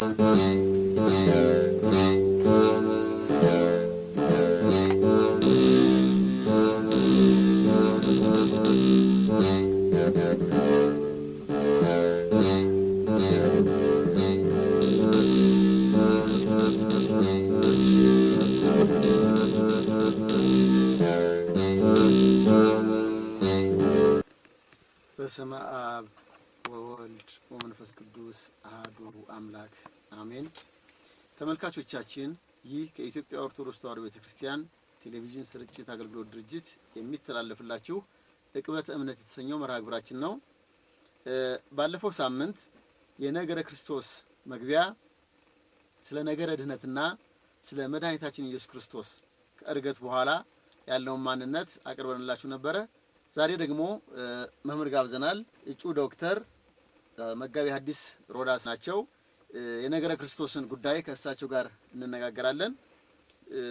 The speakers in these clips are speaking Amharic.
በስመ አብ ወወልድ ወመንፈስ ቅዱስ አሐዱ አምላክ አሜን። ተመልካቾቻችን ይህ ከኢትዮጵያ ኦርቶዶክስ ተዋሕዶ ቤተ ክርስቲያን ቴሌቪዥን ስርጭት አገልግሎት ድርጅት የሚተላለፍላችሁ ዕቅበተ እምነት የተሰኘው መርሃ ግብራችን ነው። እ ባለፈው ሳምንት የነገረ ክርስቶስ መግቢያ ስለ ነገረ ድህነትና ስለ መድኃኒታችን ኢየሱስ ክርስቶስ ከእርገት በኋላ ያለውን ማንነት አቅርበንላችሁ ነበረ። ዛሬ ደግሞ እ መምህር ጋብዘናል። እጩ ዶክተር እ መጋቢ ሐዲስ ሮዳስ ናቸው። እ የነገረ ክርስቶስን ጉዳይ ከእሳቸው ጋር እንነጋገራለን። እ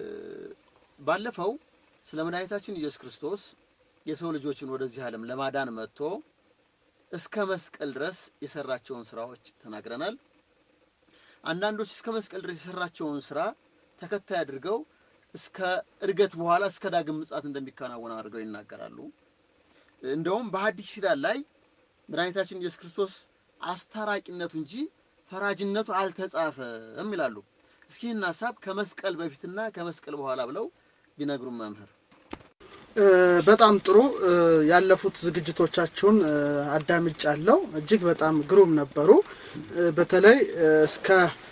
ባለፈው ስለ መድኃኒታችን ኢየሱስ ክርስቶስ የሰው ልጆችን ወደዚህ ዓለም ለማዳን መጥቶ እስከ መስቀል ድረስ የሰራቸውን ስራዎች ተናግረናል። አንዳንዶች እስከ መስቀል ድረስ የሰራቸውን ስራ ተከታይ አድርገው እስከ እርገት በኋላ እስከ ዳግም ምጽአት እንደሚከናወን አድርገው ይናገራሉ። እንደውም በሐዲስ ኪዳን ላይ መድኃኒታችን ኢየሱስ ክርስቶስ አስታራቂነቱ እንጂ ፈራጅነቱ አልተጻፈም ይላሉ። እስኪ ይህን ሀሳብ ከመስቀል በፊትና ከመስቀል በኋላ ብለው ቢነግሩም መምህር። በጣም ጥሩ። ያለፉት ዝግጅቶቻችሁን አዳምጫለሁ። እጅግ በጣም ግሩም ነበሩ። በተለይ እስከ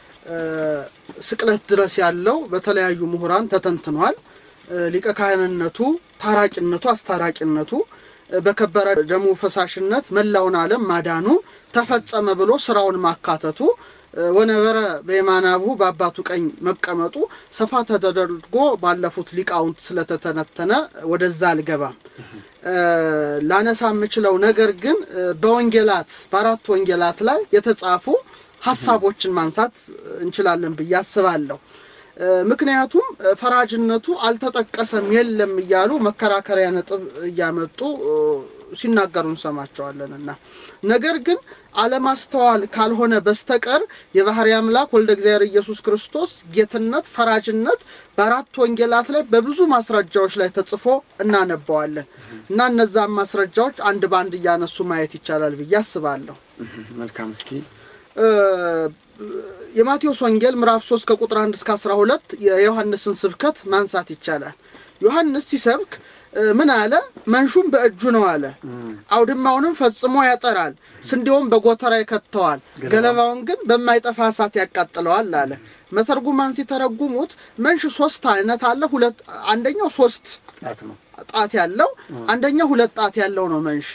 ስቅለት ድረስ ያለው በተለያዩ ምሁራን ተተንትኗል። ሊቀ ካህንነቱ፣ ታራቂነቱ፣ አስታራቂነቱ በከበረ ደሙ ፈሳሽነት መላውን ዓለም ማዳኑ ተፈጸመ ብሎ ስራውን ማካተቱ ወነበረ በየማናብሁ በአባቱ ቀኝ መቀመጡ ሰፋ ተደርጎ ባለፉት ሊቃውንት ስለተተነተነ ወደዛ አልገባም። ላነሳ የምችለው ነገር ግን በወንጌላት በአራት ወንጌላት ላይ የተጻፉ ሀሳቦችን ማንሳት እንችላለን ብዬ አስባለሁ። ምክንያቱም ፈራጅነቱ አልተጠቀሰም የለም እያሉ መከራከሪያ ነጥብ እያመጡ ሲናገሩ እንሰማቸዋለንና ነገር ግን አለማስተዋል ካልሆነ በስተቀር የባህሪ አምላክ ወልደ እግዚአብሔር ኢየሱስ ክርስቶስ ጌትነት፣ ፈራጅነት በአራት ወንጌላት ላይ በብዙ ማስረጃዎች ላይ ተጽፎ እናነባዋለን እና እነዛም ማስረጃዎች አንድ በአንድ እያነሱ ማየት ይቻላል ብዬ አስባለሁ። መልካም እስኪ የማቴዎስ ወንጌል ምዕራፍ 3 ከቁጥር 1 እስከ 12 የዮሐንስን ስብከት ማንሳት ይቻላል። ዮሐንስ ሲሰብክ ምን አለ? መንሹም በእጁ ነው አለ። አውድማውንም ፈጽሞ ያጠራል፣ ስንዴውን በጎተራ ይከተዋል፣ ገለባውን ግን በማይጠፋ እሳት ያቃጥለዋል አለ። መተርጉማን ሲተረጉሙት መንሽ ሶስት አይነት አለ። ሁለት አንደኛው ሶስት ጣት ነው። ጣት ያለው አንደኛው ሁለት ጣት ያለው ነው መንሽ።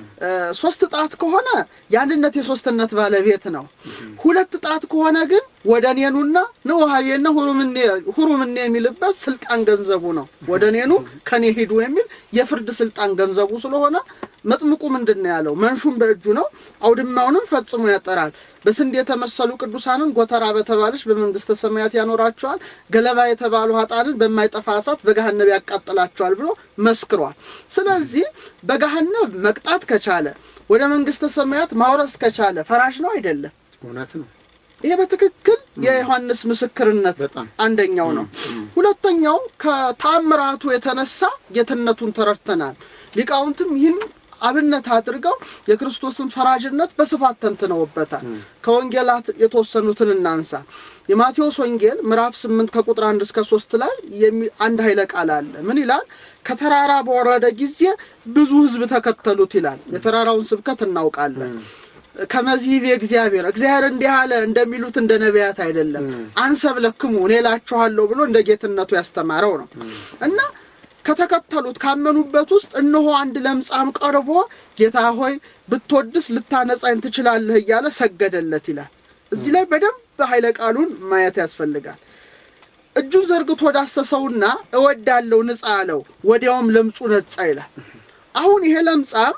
ሶስት ጣት ከሆነ የአንድነት የሶስትነት ባለቤት ነው። ሁለት ጣት ከሆነ ግን ወደ እኔኑና ንውሃቤና ሁሩምኔ የሚልበት ስልጣን ገንዘቡ ነው። ወደ እኔኑ ከኔ ሂዱ የሚል የፍርድ ስልጣን ገንዘቡ ስለሆነ መጥምቁ ምንድን ነው ያለው? መንሹም በእጁ ነው፣ አውድማውንም ፈጽሞ ያጠራል። በስንዴ የተመሰሉ ቅዱሳንን ጎተራ በተባለች በመንግስተ ሰማያት ያኖራቸዋል፣ ገለባ የተባሉ ሀጣንን በማይጠፋ እሳት በገሃነብ ያቃጥላቸዋል ብሎ መስክሯል። ስለዚህ በገሃነብ መቅጣት ከቻለ ወደ መንግስተ ሰማያት ማውረስ ከቻለ ፈራሽ ነው አይደለም? እውነት ነው። ይሄ በትክክል የዮሐንስ ምስክርነት በጣም አንደኛው ነው። ሁለተኛው ከተአምራቱ የተነሳ ጌትነቱን ተረድተናል። ሊቃውንትም ይህን አብነት አድርገው የክርስቶስን ፈራጅነት በስፋት ተንትነውበታል። ከወንጌላት የተወሰኑትን እናንሳ። የማቴዎስ ወንጌል ምዕራፍ ስምንት ከቁጥር አንድ እስከ ሶስት ላይ የሚ- አንድ ኃይለ ቃል አለ። ምን ይላል? ከተራራ በወረደ ጊዜ ብዙ ሕዝብ ተከተሉት ይላል። የተራራውን ስብከት እናውቃለን። ከመዚህብ የእግዚአብሔር እግዚአብሔር እንዲህ አለ እንደሚሉት እንደ ነቢያት አይደለም። አንሰብለክሙ እኔ እላችኋለሁ ብሎ እንደ ጌትነቱ ያስተማረው ነው እና ከተከተሉት ካመኑበት ውስጥ እነሆ አንድ ለምጻም ቀርቦ ጌታ ሆይ ብትወድስ ልታነጻኝ ትችላለህ እያለ ሰገደለት ይላል። እዚህ ላይ በደንብ ኃይለ ቃሉን ማየት ያስፈልጋል። እጁን ዘርግቶ ዳሰሰውና እወዳለሁ ንጻ አለው። ወዲያውም ለምጹ ነጻ ይላል። አሁን ይሄ ለምጻም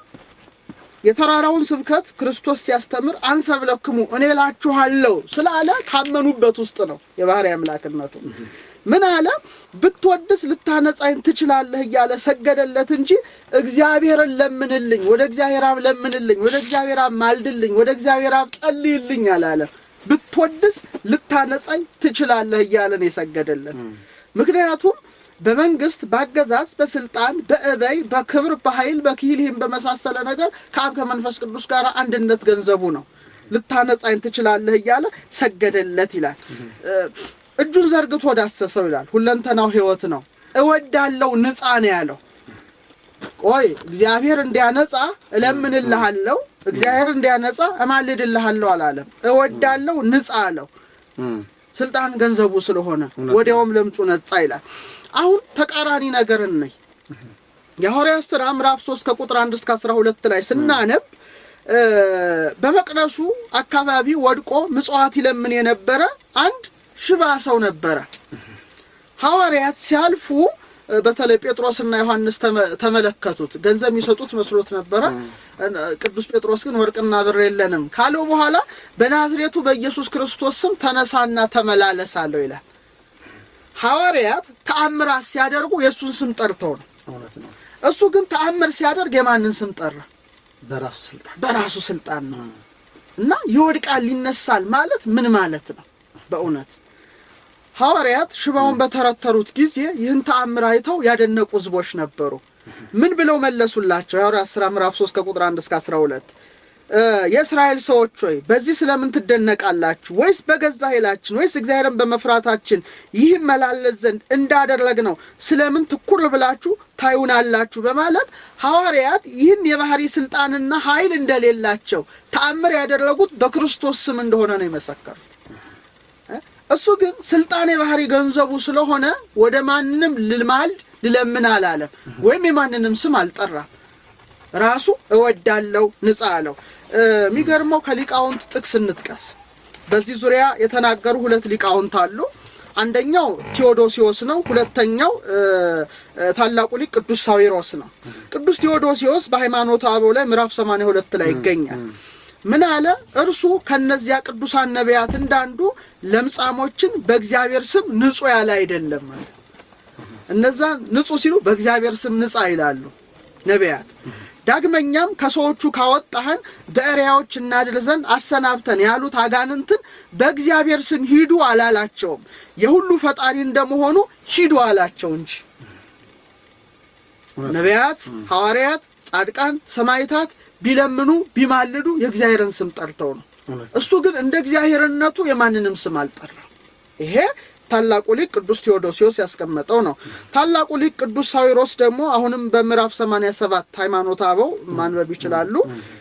የተራራውን ስብከት ክርስቶስ ሲያስተምር አንሰብለክሙ እኔ እላችኋለሁ ስላለ ካመኑበት ውስጥ ነው የባህሪ አምላክነቱ። ምን አለ? ብትወድስ ልታነጻኝ ትችላለህ እያለ ሰገደለት እንጂ እግዚአብሔርን ለምንልኝ፣ ወደ እግዚአብሔር አብ ለምንልኝ፣ ወደ እግዚአብሔር አብ ማልድልኝ፣ ወደ እግዚአብሔር አብ ጸልይልኝ አላለም። ብትወድስ ልታነጻኝ ትችላለህ እያለን የሰገደለት ምክንያቱም በመንግስት በአገዛዝ በስልጣን በእበይ በክብር በኃይል በክሂል ይህም በመሳሰለ ነገር ከአብ ከመንፈስ ቅዱስ ጋር አንድነት ገንዘቡ ነው ልታነጻኝ ትችላለህ እያለ ሰገደለት ይላል እጁን ዘርግቶ ዳሰሰው ይላል ሁለንተናው ህይወት ነው እወዳለው ንጻ ነው ያለው ቆይ እግዚአብሔር እንዲያነጻ እለምንልሃለሁ እግዚአብሔር እንዲያነጻ እማልድልሃለሁ አላለም እወዳለው ንጻ አለው ስልጣን ገንዘቡ ስለሆነ ወዲያውም ለምጹ ነጻ ይላል አሁን ተቃራኒ ነገር ነይ የሐዋርያት ሥራ ምዕራፍ 3 ከቁጥር 1 እስከ 12 ላይ ስናነብ በመቅደሱ አካባቢ ወድቆ ምጽዋት ይለምን የነበረ አንድ ሽባ ሰው ነበረ ሐዋርያት ሲያልፉ በተለይ ጴጥሮስና ዮሐንስ ተመለከቱት ገንዘብ የሚሰጡት መስሎት ነበረ ቅዱስ ጴጥሮስ ግን ወርቅና ብር የለንም ካለው በኋላ በናዝሬቱ በኢየሱስ ክርስቶስ ስም ተነሳና ተመላለስ አለው ይላል ሐዋርያት ተአምራት ሲያደርጉ የእሱን ስም ጠርተው ነው እውነት ነው እሱ ግን ተአምር ሲያደርግ የማንን ስም ጠራ በራሱ ስልጣን በራሱ ስልጣን ነው እና ይወድቃል ይነሳል ማለት ምን ማለት ነው በእውነት ሐዋርያት ሽባውን በተረተሩት ጊዜ ይህን ተአምር አይተው ያደነቁ ህዝቦች ነበሩ ምን ብለው መለሱላቸው የሐዋርያት ሥራ ምዕራፍ 3 ከቁጥር 1 እስከ 12 የእስራኤል ሰዎች ሆይ በዚህ ስለምን ትደነቃላችሁ ወይስ በገዛ ኃይላችን ወይስ እግዚአብሔርን በመፍራታችን ይህ መላለስ ዘንድ እንዳደረግ ነው ስለምን ትኩር ብላችሁ ታዩናላችሁ በማለት ሐዋርያት ይህን የባህሪ ስልጣንና ኃይል እንደሌላቸው ተአምር ያደረጉት በክርስቶስ ስም እንደሆነ ነው የመሰከሩት እሱ ግን ስልጣን የባህሪ ገንዘቡ ስለሆነ ወደ ማንም ልማልድ ልለምን አላለም ወይም የማንንም ስም አልጠራም ራሱ እወዳለው ንጻ አለው የሚገርመው ከሊቃውንት ጥቅስ እንጥቀስ በዚህ ዙሪያ የተናገሩ ሁለት ሊቃውንት አሉ አንደኛው ቴዎዶሲዎስ ነው ሁለተኛው ታላቁ ሊቅ ቅዱስ ሳዊሮስ ነው ቅዱስ ቴዎዶሲዎስ በሃይማኖት አበው ላይ ምዕራፍ 82 ላይ ይገኛል ምን አለ እርሱ ከነዚያ ቅዱሳን ነቢያት እንዳንዱ ለምጻሞችን በእግዚአብሔር ስም ንጹ ያለ አይደለም አለ እነዛ ንጹ ሲሉ በእግዚአብሔር ስም ንጻ ይላሉ ነቢያት ዳግመኛም ከሰዎቹ ካወጣህን በእሪያዎች እናድር ዘንድ አሰናብተን ያሉት አጋንንትን በእግዚአብሔር ስም ሂዱ አላላቸውም የሁሉ ፈጣሪ እንደመሆኑ ሂዱ አላቸው እንጂ ነቢያት ሐዋርያት ጻድቃን ሰማይታት ቢለምኑ ቢማልዱ የእግዚአብሔርን ስም ጠርተው ነው እሱ ግን እንደ እግዚአብሔርነቱ የማንንም ስም አልጠራም ይሄ ታላቁ ሊቅ ቅዱስ ቴዎዶሲዎስ ያስቀመጠው ነው ታላቁ ሊቅ ቅዱስ ሳዊሮስ ደግሞ አሁንም በምዕራፍ 87 ሃይማኖት አበው ማንበብ ይችላሉ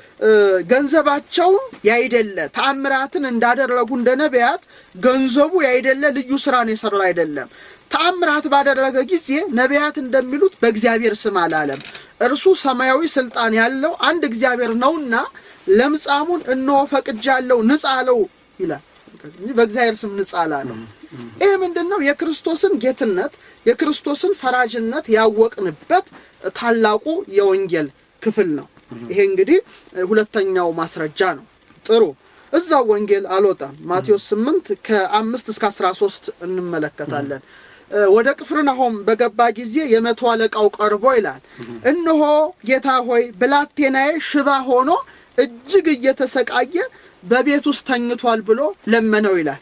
ገንዘባቸውን ያይደለ ተአምራትን እንዳደረጉ እንደ ነቢያት ገንዘቡ ያይደለ ልዩ ስራን የሰራ አይደለም ተአምራት ባደረገ ጊዜ ነቢያት እንደሚሉት በእግዚአብሔር ስም አላለም እርሱ ሰማያዊ ስልጣን ያለው አንድ እግዚአብሔር ነውና ለምጻሙን እነሆ ፈቅጃለሁ ንጻ አለው ይላል በእግዚአብሔር ስም ንጻ አላለው ይህ ምንድን ነው የክርስቶስን ጌትነት የክርስቶስን ፈራጅነት ያወቅንበት ታላቁ የወንጌል ክፍል ነው ይሄ እንግዲህ ሁለተኛው ማስረጃ ነው ጥሩ እዛው ወንጌል አልወጣም ማቴዎስ 8 ከአምስት እስከ 13 እንመለከታለን ወደ ቅፍርናሆም በገባ ጊዜ የመቶ አለቃው ቀርቦ ይላል እነሆ ጌታ ሆይ ብላቴናዬ ሽባ ሆኖ እጅግ እየተሰቃየ በቤት ውስጥ ተኝቷል ብሎ ለመነው ይላል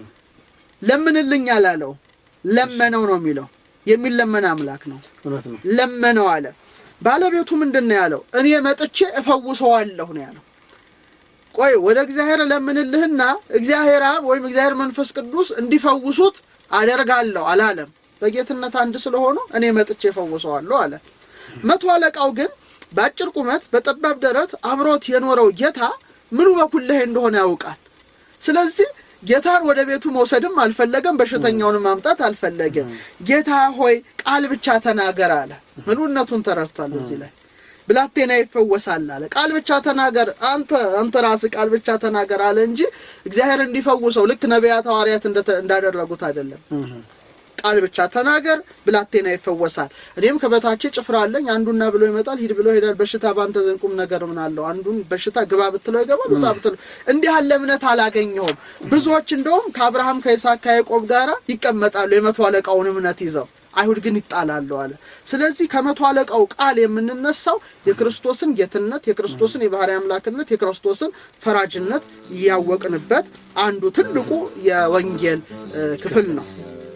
ለምንልኝ አላለው ለመነው ነው የሚለው የሚለመን አምላክ ነው እውነት ነው ለመነው አለ ባለቤቱ ምንድን ነው ያለው እኔ መጥቼ እፈውሰዋለሁ ነው ያለው ቆይ ወደ እግዚአብሔር ለምንልህና እግዚአብሔር አብ ወይም እግዚአብሔር መንፈስ ቅዱስ እንዲፈውሱት አደርጋለሁ አላለም በጌትነት አንድ ስለሆኑ እኔ መጥቼ እፈውሰዋለሁ አለ መቶ አለቃው ግን በአጭር ቁመት በጠባብ ደረት አብሮት የኖረው ጌታ ምኑ በኩል ላይ እንደሆነ ያውቃል ስለዚህ ጌታን ወደ ቤቱ መውሰድም አልፈለገም በሽተኛውን ማምጣት አልፈለገም ጌታ ሆይ ቃል ብቻ ተናገር አለ ምሉነቱን ተረድቷል እዚህ ላይ ብላቴና ይፈወሳል አለ ቃል ብቻ ተናገር አንተ አንተ ራስህ ቃል ብቻ ተናገር አለ እንጂ እግዚአብሔር እንዲፈውሰው ልክ ነቢያት ሐዋርያት እንዳደረጉት አይደለም ቃል ብቻ ተናገር ብላቴና ይፈወሳል እኔም ከበታቼ ጭፍራ አለኝ አንዱና ብሎ ይመጣል ሂድ ብሎ ይሄዳል በሽታ በአንተ ዘንድ ቁም ነገር ምን አለው አንዱን በሽታ ግባ ብትለው ይገባል ውጣ ብትለው እንዲህ ያለ እምነት አላገኘሁም ብዙዎች እንደውም ከአብርሃም ከይስሐቅ ከያዕቆብ ጋር ይቀመጣሉ የመቶ አለቃውን እምነት ይዘው አይሁድ ግን ይጣላሉ አለ። ስለዚህ ከመቶ አለቃው ቃል የምንነሳው የክርስቶስን ጌትነት፣ የክርስቶስን የባህሪ አምላክነት፣ የክርስቶስን ፈራጅነት እያወቅንበት አንዱ ትልቁ የወንጌል እ፣ ክፍል ነው።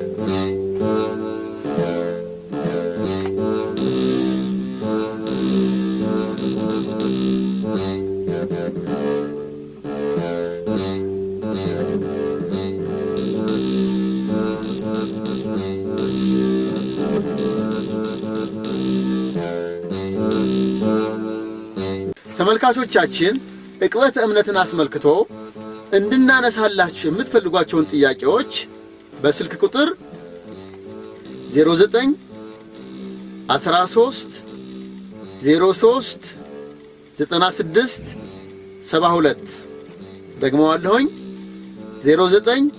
ተመልካቾቻችን ዕቅበተ እምነትን አስመልክቶ እንድናነሳላችሁ የምትፈልጓቸውን ጥያቄዎች በስልክ ቁጥር 09 13 03 96 72 ደግመዋለሁኝ 09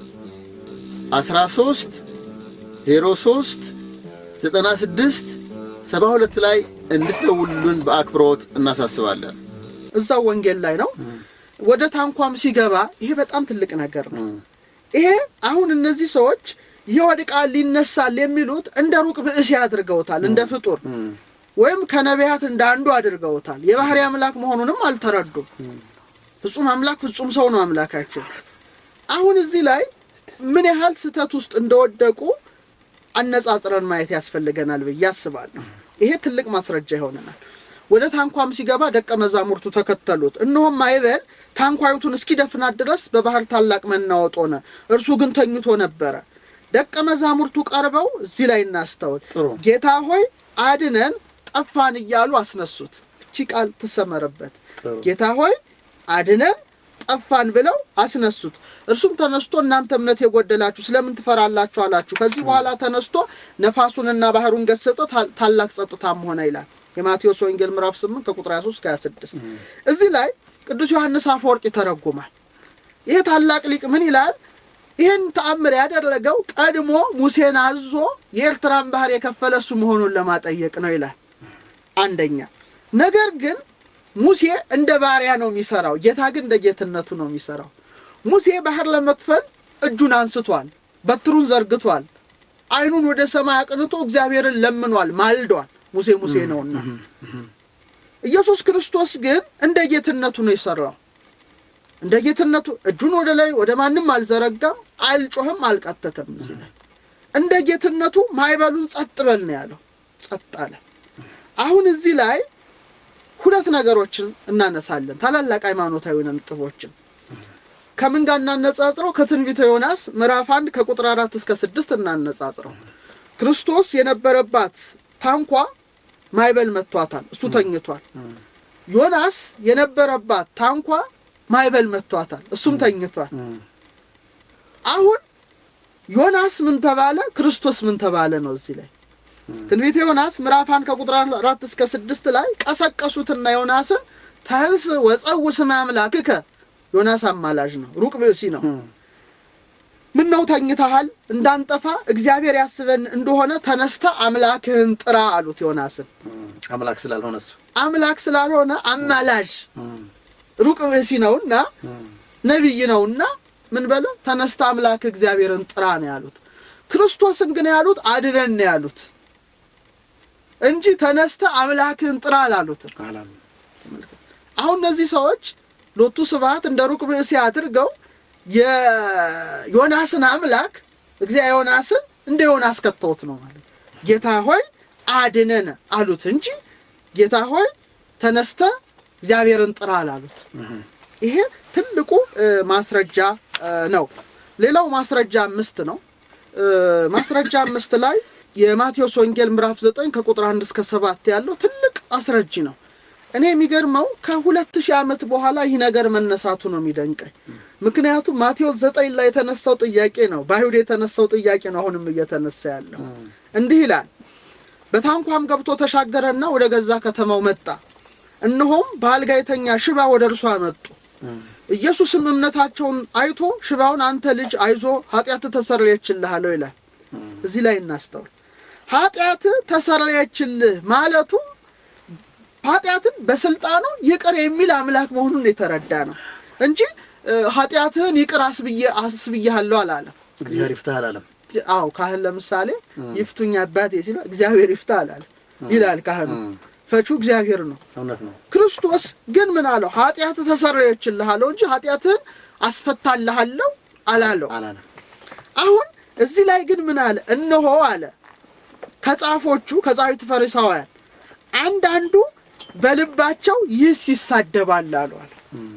13 03 96 72 ላይ እንድትደውሉልን በአክብሮት እናሳስባለን። እዛው ወንጌል ላይ ነው። ወደ ታንኳም ሲገባ ይሄ በጣም ትልቅ ነገር ነው። ይሄ አሁን እነዚህ ሰዎች ይወድቃል ይነሳል የሚሉት እንደ ሩቅ ብእሲ አድርገውታል፣ እንደ ፍጡር ወይም ከነቢያት እንደ አንዱ አድርገውታል። የባህሪ አምላክ መሆኑንም አልተረዱም። ፍጹም አምላክ ፍጹም ሰው ነው አምላካችን። አሁን እዚህ ላይ ምን ያህል ስህተት ውስጥ እንደወደቁ አነጻጽረን ማየት ያስፈልገናል ብዬ አስባለሁ። ይሄ ትልቅ ማስረጃ ይሆነናል። ወደ ታንኳም ሲገባ ደቀ መዛሙርቱ ተከተሉት። እነሆም ማዕበል ታንኳይቱን እስኪደፍናት ድረስ በባህር ታላቅ መናወጥ ሆነ፣ እርሱ ግን ተኝቶ ነበረ። ደቀ መዛሙርቱ ቀርበው እዚህ ላይ እናስተውል። ጥሩ። ጌታ ሆይ አድነን፣ ጠፋን እያሉ አስነሱት። እቺ ቃል ትሰመረበት። ጥሩ። ጌታ ሆይ አድነን ጠፋን ብለው አስነሱት። እርሱም ተነስቶ እናንተ እምነት የጎደላችሁ ስለምን ትፈራላችሁ አላችሁ። ከዚህ በኋላ ተነስቶ ነፋሱንና ባህሩን ገሰጠ፣ ታል- ታላቅ ጸጥታም ሆነ ይላል የማቴዎስ ወንጌል ምዕራፍ 8 ከቁጥር 23 እስከ 26። እዚህ ላይ ቅዱስ ዮሐንስ አፈወርቅ ይተረጉማል። ይሄ ታላቅ ሊቅ ምን ይላል? ይህን ተአምር ያደረገው ቀድሞ ሙሴን አዞ የኤርትራን ባህር የከፈለ እሱ መሆኑን ለማጠየቅ ነው ይላል። አንደኛ ነገር ግን ሙሴ እንደ ባሪያ ነው የሚሰራው፣ ጌታ ግን እንደ ጌትነቱ ነው የሚሰራው። ሙሴ ባህር ለመክፈል እጁን አንስቷል፣ በትሩን ዘርግቷል፣ ዓይኑን ወደ ሰማይ አቅንቶ እግዚአብሔርን ለምኗል፣ ማልዷል። ሙሴ ሙሴ ነውና። ኢየሱስ ክርስቶስ ግን እንደ ጌትነቱ ነው የሰራው። እንደ ጌትነቱ እጁን ወደ ላይ ወደ ማንም አልዘረጋም፣ አልጮህም፣ አልቀተተም። እዚህ ላይ እንደ ጌትነቱ ማዕበሉን ጸጥ በል ነው ያለው፣ ጸጥ አለ። አሁን እዚህ ላይ ሁለት ነገሮችን እናነሳለን፣ ታላላቅ ሃይማኖታዊ ነጥቦችን ከምን ጋር እናነጻጽረው? ከትንቢተ ዮናስ ምዕራፍ አንድ ከቁጥር አራት እስከ ስድስት እናነጻጽረው። ክርስቶስ የነበረባት ታንኳ ማዕበል መቷታል፣ እሱ ተኝቷል። ዮናስ የነበረባት ታንኳ ማዕበል መቷታል፣ እሱም ተኝቷል። አሁን ዮናስ ምን ተባለ? ክርስቶስ ምን ተባለ ነው እዚህ ላይ ትንቢተ ዮናስ ምዕራፍ አንድ ከቁጥር አራት እስከ ስድስት ላይ ቀሰቀሱትና ዮናስን ተንስ ወፀው ስመ አምላክከ ዮናስ አማላጅ ነው፣ ሩቅ ብእሲ ነው። ምን ነው ተኝተሃል? እንዳንጠፋ እግዚአብሔር ያስበን እንደሆነ ተነስተ አምላክህን ጥራ አሉት ዮናስን። አምላክ ስላልሆነ እሱ አምላክ ስላልሆነ አማላጅ ሩቅ ብእሲ ነውና ነቢይ ነውና ምን በለ ተነስተ አምላክ እግዚአብሔርን ጥራ ነው ያሉት። ክርስቶስን ግን ያሉት አድነን ነው ያሉት እንጂ ተነስተ አምላክህን ጥራ አላሉትም። አላሉ። አሁን እነዚህ ሰዎች ሎቱ ስብሐት እንደ ሩቅ ብእሲ አድርገው የዮናስን አምላክ እግዚአብሔር ዮናስን እንደ ዮናስ ከተውት ነው ማለት ጌታ ሆይ አድነን አሉት እንጂ ጌታ ሆይ ተነስተ እግዚአብሔርን ጥራ አላሉት። ይሄ ትልቁ እ፣ ማስረጃ እ፣ ነው። ሌላው ማስረጃ አምስት ነው። እ፣ ማስረጃ አምስት ላይ የማቴዎስ ወንጌል ምዕራፍ ዘጠኝ ከቁጥር አንድ እስከ ሰባት ያለው ትልቅ አስረጂ ነው። እኔ የሚገርመው ከሁለት ሺህ ዓመት በኋላ ይህ ነገር መነሳቱ ነው የሚደንቀኝ። ምክንያቱም ማቴዎስ ዘጠኝ ላይ የተነሳው ጥያቄ ነው፣ በአይሁድ የተነሳው ጥያቄ ነው አሁንም እየተነሳ ያለው። እንዲህ ይላል፣ በታንኳም ገብቶ ተሻገረና ወደ ገዛ ከተማው መጣ። እነሆም በአልጋ የተኛ ሽባ ወደ እርሱ አመጡ። ኢየሱስም እምነታቸውን አይቶ ሽባውን አንተ ልጅ አይዞ ኃጢአትህ ተሰረየችልህ አለው ይላል። እዚህ ላይ እናስተውል። ኃጢአትህ ተሰረየችልህ ማለቱ ኃጢአትን በስልጣኑ ይቅር የሚል አምላክ መሆኑን የተረዳ ነው እንጂ እ፣ ኃጢአትህን ይቅር አስብዬ አስብዬሃለሁ አላለም። እግዚአብሔር ይፍታህ አላለም። አዎ ካህን ለምሳሌ ይፍቱኝ አባቴ ሲለው እግዚአብሔር ይፍታ አላለ ይላል ካህኑ። እም፣ ፈቹ እግዚአብሔር ነው። እውነት ነው። ክርስቶስ ግን ምን አለው? ኃጢአት ተሰረየችልህ አለው እንጂ ኃጢአትህን አስፈታልሃለሁ አላለው። አላለም። አሁን እዚህ ላይ ግን ምን አለ? እነሆ አለ ከጻፎቹ ከጻፊት ፈሪሳውያን አንዳንዱ በልባቸው ይህስ ይሳደባል አሉ አለ። እም፣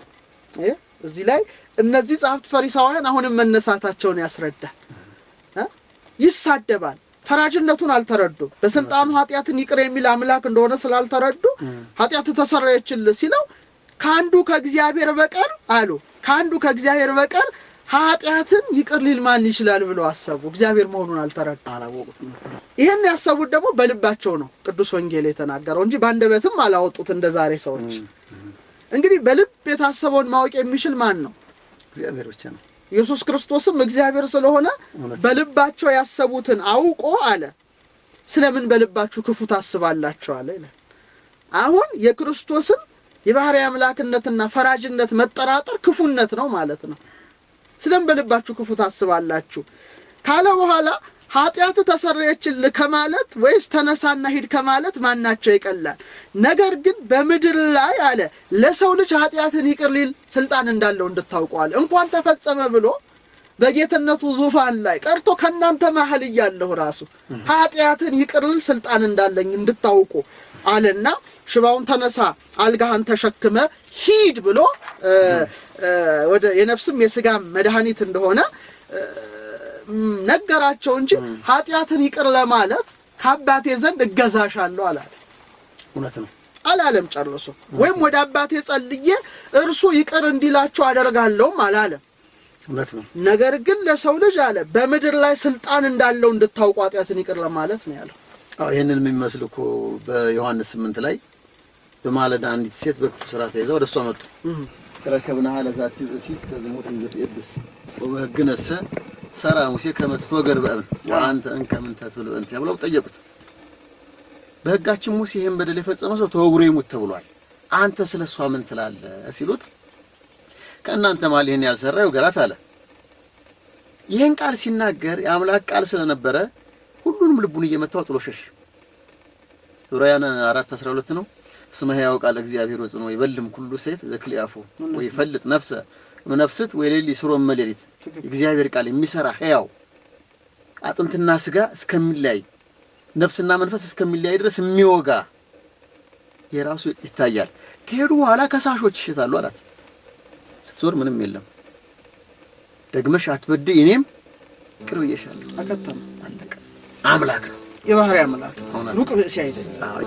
ይህ እዚህ ላይ እነዚህ ጻፍት ፈሪሳውያን አሁንም መነሳታቸውን ያስረዳል። እ? ይሳደባል። ፈራጅነቱን አልተረዱም። በስልጣኑ ኃጢአትን ይቅር የሚል አምላክ እንደሆነ ስላልተረዱ ኃጢአት ተሰረየችልህ ሲለው ከአንዱ ከእግዚአብሔር በቀር አሉ ከአንዱ ከእግዚአብሔር በቀር ኃጢአትን ይቅር ሊል ማን ይችላል ብለው አሰቡ። እግዚአብሔር መሆኑን አልተረዱ። አላወቁትም ነበር። ይህን ያሰቡት ደግሞ በልባቸው ነው ቅዱስ ወንጌል የተናገረው እንጂ በአንደበትም አላወጡት እንደ ዛሬ ሰዎች። እንግዲህ በልብ የታሰበውን ማወቅ የሚችል ማን ነው? እግዚአብሔር ብቻ ነው። ኢየሱስ ክርስቶስም እግዚአብሔር ስለሆነ እውነት ነው። በልባቸው ያሰቡትን አውቆ አለ ስለምን በልባችሁ ክፉ ታስባላችሁ አለ ይላል። አሁን የክርስቶስን የባህሪ አምላክነትና ፈራጅነት መጠራጠር ክፉነት ነው ማለት ነው። ስለምን በልባችሁ ክፉ ታስባላችሁ ካለ በኋላ ኃጢአት ተሰረየችልህ ከማለት ወይስ ተነሳና ሂድ ከማለት ማናቸው ይቀላል? ነገር ግን በምድር ላይ አለ ለሰው ልጅ ኃጢአትን ይቅር ሊል ስልጣን እንዳለው እንድታውቀዋል። እንኳን ተፈጸመ ብሎ በጌትነቱ ዙፋን ላይ ቀርቶ ከእናንተ መሀል እያለሁ ራሱ ኃጢአትን ይቅር ሊል ስልጣን እንዳለኝ እንድታውቁ አለና ሽባውን ተነሳ፣ አልጋህን ተሸክመ ሂድ ብሎ እ እ ወደ የነፍስም የስጋም መድኃኒት እንደሆነ እ ም ነገራቸው እንጂ ኃጢአትን ይቅር ለማለት ከአባቴ ዘንድ እገዛሻለሁ አላለ እውነት ነው። አላለም ጨርሶ። ወይም ወደ አባቴ ጸልዬ እርሱ ይቅር እንዲላቸው አደርጋለሁም አላለም። እውነት ነው። ነገር ግን ለሰው ልጅ አለ በምድር ላይ ስልጣን እንዳለው እንድታውቁ ኃጢአትን ይቅር ለማለት ነው ያለው። አዎ ይህንን የሚመስል እኮ በዮሐንስ ስምንት ላይ በማለዳ አንዲት ሴት በክፉ ስራ ተይዛ ወደ እሷ መጡ። ረከብናሃ ለዛቲ ብእሲት በዝሙት እንዘት ኤብስ ወበህግነሰ ሰራ ሙሴ ከመ ትትወገር በእብን ወአንተ እንከ ምንተ ትብል በእንቲያ ብለው ጠየቁት። በሕጋችን ሙሴ ይህን በደል የፈጸመ ሰው ተወግሮ ይሙት ተብሏል። አንተ ስለ እሷ ምን ትላለህ ሲሉት ከእናንተ መሃል ይህን ያልሰራ ይውገራት አለ። ይህን ቃል ሲናገር የአምላክ ቃል ስለነበረ ሁሉንም ልቡን እየመታው ጥሎ ሸሽ። ዕብራውያን አራት አስራ ሁለት ነው። እስመ ሕያው ቃል እግዚአብሔር ወጽኖ ይበልም ኩሉ ሰይፍ ዘክልያፉ ወይ ፈልጥ ነፍሰ ነፍስት ወይ ሌሊ ስሮ መሌሊት የእግዚአብሔር ቃል የሚሰራ ሕያው አጥንትና ስጋ እስከሚለያይ ነፍስና መንፈስ እስከሚለያይ ድረስ የሚወጋ የራሱ ይታያል። ከሄዱ በኋላ ከሳሾች ይሽታሉ አላት። ስትዞር ምንም የለም። ደግመሽ አትበድይ እኔም ይቅር ብዬሻለሁ። አከተመ። አለቀ። አምላክ ነው። የባህሪ አምላክ እውነት ሩቅ ብእሲ አይደለም። አዎ።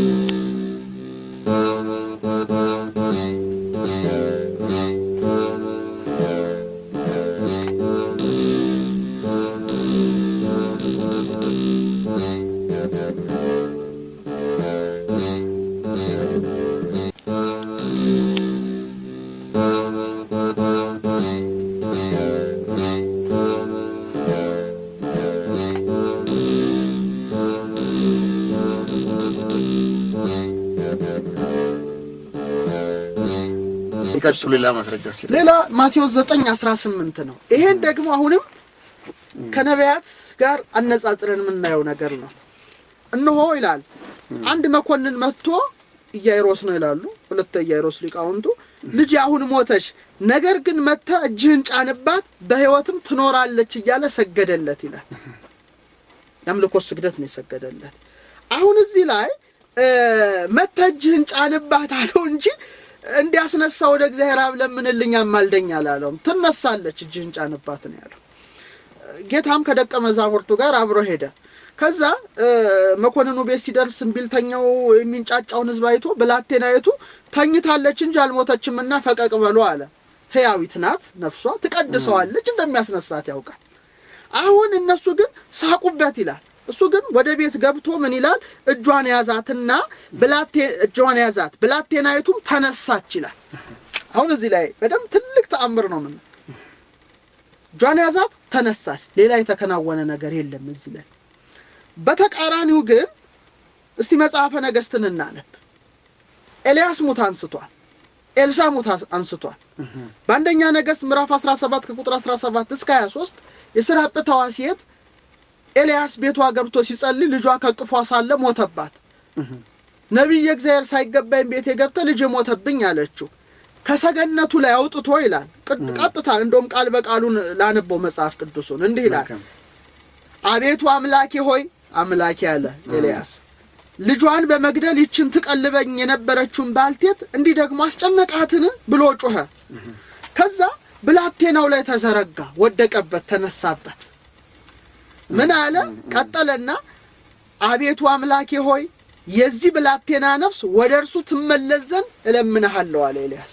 ይቀጥሉ። ሌላ ማስረጃ ሲል ሌላ ማቴዎስ 9 18 ነው። ይሄን ደግሞ አሁንም ከነቢያት ጋር አነጻጽረን የምናየው ነገር ነው። እነሆ ይላል አንድ መኮንን መጥቶ ኢያይሮስ ነው ይላሉ ሁለት ኢያይሮስ ሊቃውንቱ ልጅ አሁን ሞተች፣ ነገር ግን መጥተ እጅህን ጫንባት በሕይወትም ትኖራለች እያለ ሰገደለት ይላል። የአምልኮ ስግደት ነው የሰገደለት። አሁን እዚህ ላይ መጥተ እጅህን ጫንባት አለው እንጂ እንዲያስነሳ ወደ እግዚአብሔር አብ ለምንልኝ አማልደኝ አላለውም። ትነሳለች፣ እጅህን ጫንባት ነው ያለው። ጌታም ከደቀ መዛሙርቱ ጋር አብሮ ሄደ። ከዛ መኮንኑ ቤት ሲደርስ እምቢልተኛው የሚንጫጫውን ሕዝብ አይቶ ብላቴናይቱ ተኝታለች እንጂ አልሞተችምና ፈቀቅ በሉ አለ። ሕያዊት ናት፣ ነፍሷ ትቀድሰዋለች፣ እንደሚያስነሳት ያውቃል። አሁን እነሱ ግን ሳቁበት ይላል። እሱ ግን ወደ ቤት ገብቶ ምን ይላል? እጇን ያዛትና ብላቴ እጇን ያዛት ብላቴናይቱም ተነሳች ይላል። አሁን እዚህ ላይ በደንብ ትልቅ ተአምር ነው። ምን እጇን ያዛት ተነሳች። ሌላ የተከናወነ ነገር የለም እዚህ ላይ። በተቃራኒው ግን እስቲ መጽሐፈ ነገሥትን እናነብ። ኤልያስ ሙት አንስቷል። ኤልሳ ሙት አንስቷል። በአንደኛ ነገሥት ምዕራፍ 17 ከቁጥር 17 እስከ 23 የስራጵታዋ ሴት ኤልያስ ቤቷ ገብቶ ሲጸልይ ልጇ ከቅፏ ሳለ ሞተባት። ነቢይ እግዚአብሔር ሳይገባኝ ቤቴ ገብተ ልጅ ሞተብኝ አለችው። ከሰገነቱ ላይ አውጥቶ ይላል ቅድ- ቀጥታ እንደውም ቃል በቃሉን ላነበው መጽሐፍ ቅዱሱን እንዲህ ይላል መልካም። አቤቱ አምላኬ ሆይ አምላኬ አለ ኤልያስ ልጇን በመግደል ይችን ትቀልበኝ የነበረችውን ባልቴት እንዲህ ደግሞ አስጨነቃትን ብሎ ጮኸ። ከዛ ብላቴናው ላይ ተዘረጋ፣ ወደቀበት፣ ተነሳበት። ምን አለ? ቀጠለና አቤቱ አምላኬ ሆይ የዚህ ብላቴና ነፍስ ወደ እርሱ ትመለስ ዘንድ እለምንሃለሁ አለ ኤልያስ።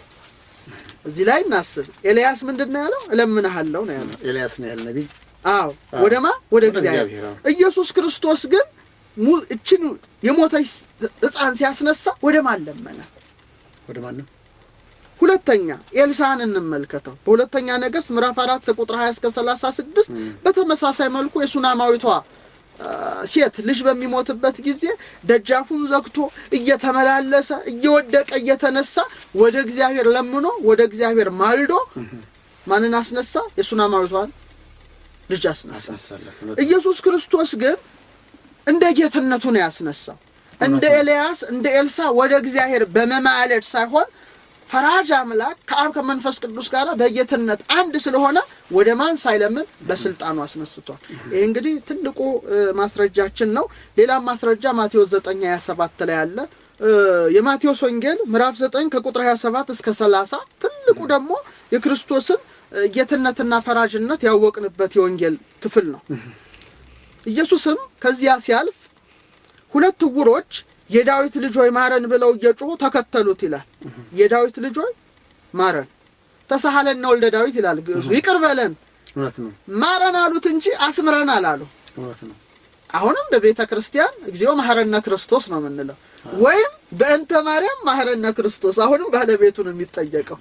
እዚህ ላይ እናስብ። ኤልያስ ምንድን ነው ያለው? እለምንሃለሁ ነው ያለው። ኤልያስ ነው ያለ ነቢይ። አዎ አዎ። ወደማ ወደ ወደ እግዚአብሔር እግዚአብሔር፣ አዎ። ኢየሱስ ክርስቶስ ግን mu- እችን የሞተች ሕፃን ሲያስነሳ ወደ ማን ለመነ? ወደ ማንም ሁለተኛ ኤልሳን እንመልከተው። በሁለተኛ ነገሥት ምዕራፍ አራት ከቁጥር 20 እስከ 36 በተመሳሳይ መልኩ የሱናማዊቷ አ፣ ሴት ልጅ በሚሞትበት ጊዜ ደጃፉን ዘግቶ እየተመላለሰ እየወደቀ እየተነሳ ወደ እግዚአብሔር ለምኖ ወደ እግዚአብሔር ማልዶ ማንን አስነሳ? የሱናማዊቷን ልጅ አስነሳ። አስነሳለት። ኢየሱስ ክርስቶስ ግን እንደ ጌትነቱ ነው ያስነሳው። እንደ ኤልያስ እንደ ኤልሳ ወደ እግዚአብሔር በመማለድ ሳይሆን ፈራጅ አምላክ ከአብ ከመንፈስ ቅዱስ ጋር በጌትነት አንድ ስለሆነ ወደ ማን ሳይለምን በስልጣኑ አስነስቷል። ይህ እንግዲህ ትልቁ እ፣ ማስረጃችን ነው። ሌላም ማስረጃ ማቴዎስ 9 27 ላይ አለ። እ፣ የማቴዎስ ወንጌል ምዕራፍ 9 ከቁጥር 27 እስከ 30 ትልቁ ደግሞ የክርስቶስን እ፣ ጌትነትና ፈራጅነት ያወቅንበት የወንጌል ክፍል ነው። ኢየሱስም ከዚያ ሲያልፍ ሁለት ዕውሮች የዳዊት ልጅ ሆይ ማረን ብለው እየጮሁ ተከተሉት ይላል። የዳዊት ልጅ ሆይ ማረን፣ ተሳሃለና ወልደ ዳዊት ይላል ግዕዙ። ይቅር በለን እውነት ነው። ማረን አሉት እንጂ አስምረን አላሉ። እውነት ነው። አሁንም በቤተ ክርስቲያን እግዚኦ ማህረነ ክርስቶስ ነው የምንለው፣ ወይም በእንተ ማርያም ማህረነ ክርስቶስ። አሁንም ባለቤቱ ነው የሚጠየቀው።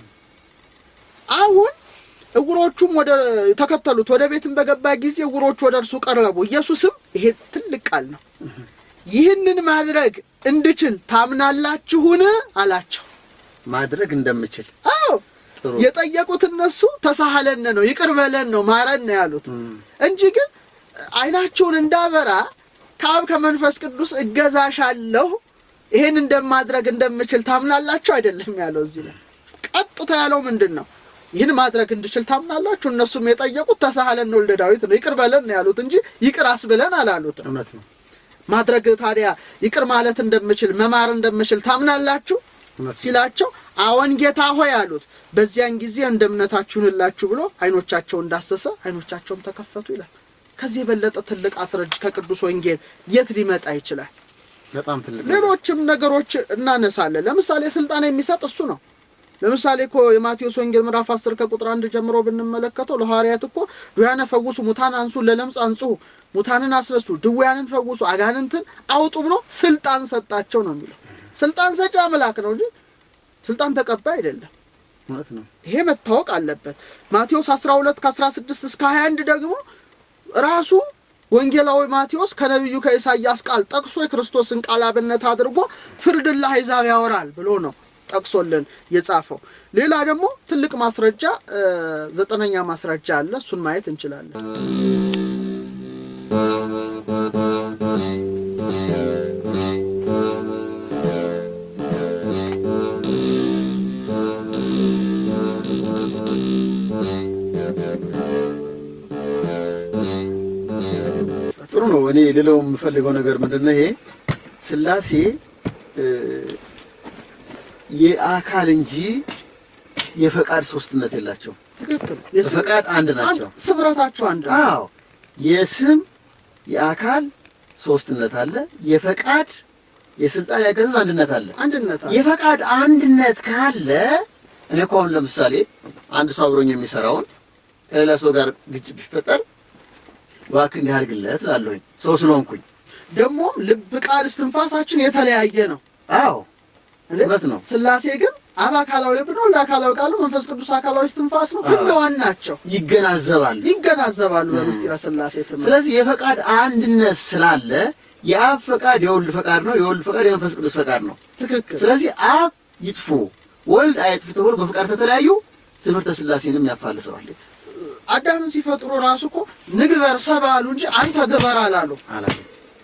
አሁን እውሮቹም ወደ ተከተሉት። ወደ ቤትም በገባ ጊዜ እውሮቹ ወደ እርሱ ቀረቡ። ኢየሱስም ይሄ ትልቅ ቃል ነው፣ ይህንን ማድረግ እንድችል ታምናላችሁን አላቸው። ማድረግ እንደምችል አዎ ጥሩ የጠየቁት እነሱ ተሳሃለን ነው ይቅር በለን ነው ማረን ነው ያሉት እም፣ እንጂ ግን አይናቸውን እንዳበራ ከአብ ከመንፈስ ቅዱስ እገዛሻለሁ ይሄን እንደማድረግ እንደምችል ታምናላችሁ አይደለም ያለው። እዚህ ላይ ቀጥታ ያለው ምንድን ነው? ይህን ማድረግ እንድችል ታምናላችሁ። እነሱም የጠየቁት ተሳሃለን ወልደ ዳዊት ነው ይቅር በለን ነው ያሉት እንጂ ይቅር አስብለን አላሉትም። እውነት ነው። ማድረግ ታዲያ ይቅር ማለት እንደምችል መማር እንደምችል ታምናላችሁ እውነት ነው። ሲላቸው አዎን ጌታ ሆይ አሉት። በዚያን ጊዜ እንደ እምነታችሁ ይሁንላችሁ ብሎ አይኖቻቸውን እንዳሰሰ አይኖቻቸውም ተከፈቱ ይላል። ከዚህ የበለጠ ትልቅ አስረጅ ከቅዱስ ወንጌል የት ሊመጣ ይችላል? በጣም ትልቅ ነው። ሌሎችም ነገሮች እናነሳለን። ለምሳሌ ስልጣን የሚሰጥ እሱ ነው። ለምሳሌ እኮ የማቴዎስ ወንጌል ምዕራፍ 10 ከቁጥር አንድ ጀምሮ ብንመለከተው ለሐዋርያት እኮ ድውያነ ፈውሱ፣ ሙታን አንሱ፣ ለለምጽ አንጽሁ፣ ሙታንን አስነሱ፣ ድውያንን ፈውሱ፣ አጋንንትን አውጡ ብሎ ስልጣን ሰጣቸው ነው የሚለው። ስልጣን ሰጪ አምላክ ነው እንጂ ስልጣን ተቀባይ አይደለም። እውነት ነው። ይሄ መታወቅ አለበት። ማቴዎስ 12 ከ16 እስከ 21 ደግሞ ራሱ ወንጌላዊ ማቴዎስ ከነቢዩ ከኢሳይያስ ቃል ጠቅሶ የክርስቶስን ቃል አብነት አድርጎ ፍርድን ለአሕዛብ ያወራል ብሎ ነው ጠቅሶልን የጻፈው። ሌላ ደግሞ ትልቅ ማስረጃ እ፣ ዘጠነኛ ማስረጃ አለ። እሱን ማየት እንችላለን። ጥሩ ነው። እኔ ልለው የምፈልገው ነገር ምንድን ነው? ይሄ ስላሴ እ፣ የአካል እንጂ የፈቃድ ሶስትነት የላቸው። ትክክል። በፈቃድ አንድ ናቸው። ስምረታቸው አንድ ነው። አዎ የስም የአካል ሶስትነት አለ። የፈቃድ የስልጣን ያገዛዝ አንድነት አለ። አንድነት አለ። የፈቃድ አንድነት ካለ እኔ እኮ አሁን ለምሳሌ አንድ ሰው አብሮኝ የሚሰራውን ከሌላ ሰው ጋር ግጭት ቢፈጠር እባክህ እንዲህ አድርግለት እላለሁኝ ሰው ስለሆንኩኝ። ደግሞ ልብ፣ ቃል፣ እስትንፋሳችን የተለያየ ነው። አዎ እውነት ነው። ስላሴ ግን አብ አካላዊ ልብ ነው፣ ወልድ አካላዊ ቃል ነው፣ መንፈስ ቅዱስ አካላዊ እስትንፋስ ነው። ህልዋን ናቸው፣ ይገናዘባል። ይገናዘባሉ በምስጢረ ስላሴ ትምህርት። ስለዚህ የፈቃድ አንድነት ስላለ የአብ ፈቃድ የወልድ ፈቃድ ነው፣ የወልድ ፈቃድ የመንፈስ ቅዱስ ፈቃድ ነው። ትክክል ስለዚህ አብ ይጥፉ ወልድ አይጥፉ ተብሎ በፍቃድ ከተለያዩ ትምህርተ ሥላሴንም ያፋልሰዋል አዳምን ሲፈጥሩ ራሱ እኮ ንግበር ሰብ አሉ እንጂ አንተ ግበር አላሉ። አላለ።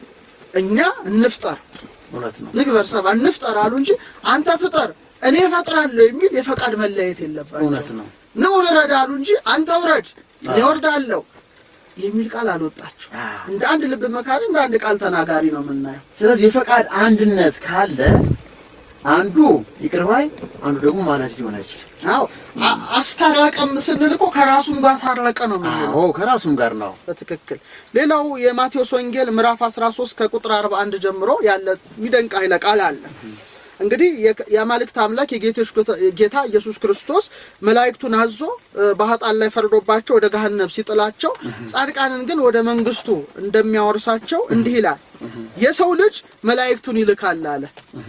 እኛ እንፍጠር እውነት ነው። ንግበር ሰብ እንፍጠር አሉ እንጂ አንተ ፍጠር እኔ እፈጥራለሁ የሚል የፈቃድ መለየት የለባቸው። እውነት ነው። ነው ውረድ አሉ እንጂ አንተ ውረድ እኔ ወርዳለሁ የሚል ቃል አልወጣቸው። አዎ። እንደ አንድ ልብ መካሪ እንደ አንድ ቃል ተናጋሪ ነው የምናየው። ስለዚህ የፈቃድ አንድነት ካለ አንዱ ይቅር ባይ አንዱ ደግሞ ማናጅ ሊሆን አይችልም። አዎ አ- አስታረቀም ስንል እኮ ከራሱም ጋር ታረቀ ነው የምንለው። አዎ ከራሱም ጋር ነው። በትክክል ሌላው የማቴዎስ ወንጌል ምዕራፍ 13 ከቁጥር 41 ጀምሮ ያለ የሚደንቅ ኃይለ ቃል አለ። እንግዲህ የክ- የአማልክት አምላክ የጌቶች ጌታ- ጌታ ኢየሱስ ክርስቶስ መላእክቱን አዞ እ፣ በኃጥአን ላይ ፈርዶባቸው ወደ ገሃነም ሲጥላቸው ጻድቃንን ግን ወደ መንግስቱ እንደሚያወርሳቸው እንዲህ ይላል። የሰው ልጅ መላእክቱን ይልካል አለ።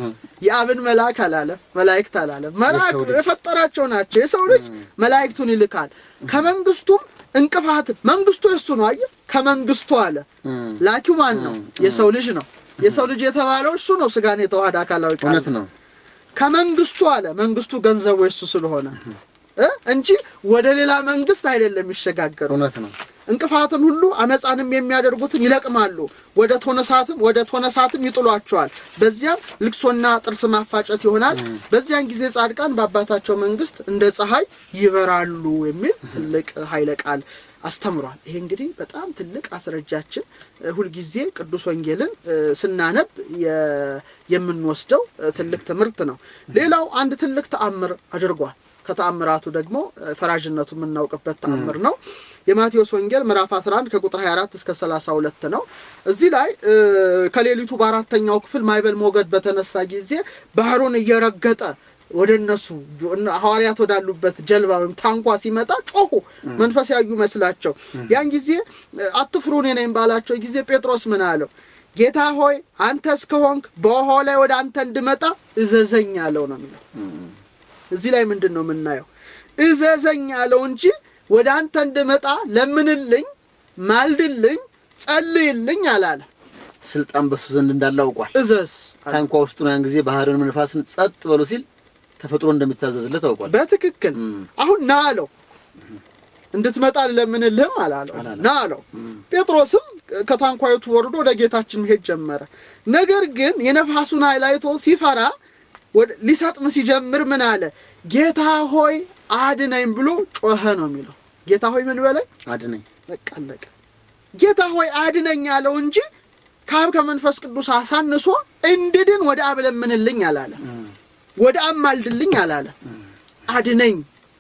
የአብን መልአክ አላለ፣ መላእክት አላለ። መልአክ የሰው ልጅ። የፈጠራቸው ናቸው። የሰው ልጅ መላእክቱን ይልካል ከመንግስቱም እንቅፋት መንግስቱ የሱ ነው። አየህ ከመንግስቱ አለ ላኪው ማን ነው? የሰው ልጅ ነው። የሰው ልጅ የተባለው እሱ ነው። ስጋን የተዋሃደ አካላዊ ቃል እውነት ነው። ከመንግስቱ አለ መንግስቱ ገንዘቡ የሱ ስለሆነ እ እንጂ ወደ ሌላ መንግስት አይደለም የሚሸጋገሩ። እውነት ነው። እንቅፋትን ሁሉ አመፃንም የሚያደርጉትን ይለቅማሉ፣ ወደ ቶነሳትም ወደ ቶነሳትም ይጥሏቸዋል። በዚያም ልቅሶና ጥርስ ማፋጨት ይሆናል። በዚያን ጊዜ ጻድቃን በአባታቸው መንግስት እንደ ፀሐይ ይበራሉ የሚል ትልቅ ኃይለ ቃል አስተምሯል። ይሄ እንግዲህ በጣም ትልቅ አስረጃችን እ፣ ሁልጊዜ ቅዱስ ወንጌልን እ፣ ስናነብ የ- የምንወስደው እ፣ ትልቅ ትምህርት ነው። ሌላው አንድ ትልቅ ተአምር አድርጓል። ከተአምራቱ ደግሞ እ፣ ፈራጅነቱ የምናውቅበት ተአምር ነው። የማቴዎስ ወንጌል ምዕራፍ 11 ከቁጥር 24 እስከ 32 ነው። እዚህ ላይ እ፣ ከሌሊቱ በአራተኛው ክፍል ማዕበል ሞገድ በተነሳ ጊዜ ባህሩን እየረገጠ ወደ እነሱ እነ- ሐዋርያት ወዳሉበት ጀልባ ወይም ታንኳ ሲመጣ ጮሁ፣ መንፈስ ያዩ መስላቸው። ያን ጊዜ እ፣ አትፍሩ እኔ ነኝ ባላቸው ጊዜ ጴጥሮስ ምን አለው? ጌታ ሆይ አንተ እስከሆንክ በውኃው ላይ ወደ አንተ እንድመጣ እዘዘኝ አለው ነው የሚለው። እዚህ ላይ ምንድን ነው የምናየው? እዘዘኝ አለው እንጂ ወደ አንተ እንድመጣ ለምንልኝ፣ ማልድልኝ፣ ጸልይልኝ አላለ። ስልጣን በሱ ዘንድ እንዳለ አውቋል። እዘዝ አለ። ታንኳ ውስጡ ነው ያን ጊዜ ባህርን ንፋስን ጸጥ በሉ ሲል ተፈጥሮ እንደሚታዘዝለት አውቋል። በትክክል እም። አሁን ና አለው። እንድትመጣ ለምንልህም አላለው፣ አላለም። ና አለው። ጴጥሮስም ከታንኳይቱ ወርዶ ወደ ጌታችን መሄድ ጀመረ። ነገር ግን የነፋሱን ኃይል አይቶ ሲፈራ ወደ- ሊሰጥም ሲጀምር ምን አለ? ጌታ ሆይ አድነኝ ብሎ ጮኸ ነው የሚለው። ጌታ ሆይ ምን በለኝ አድነኝ። በቃ አለቀ። ጌታ ሆይ አድነኝ አለው እንጂ ከአብ ከመንፈስ ቅዱስ አሳንሶ እንድድን ወደ አብ ለምንልኝ አላለ። ወደ አብ ማልድልኝ አላለ። አድነኝ።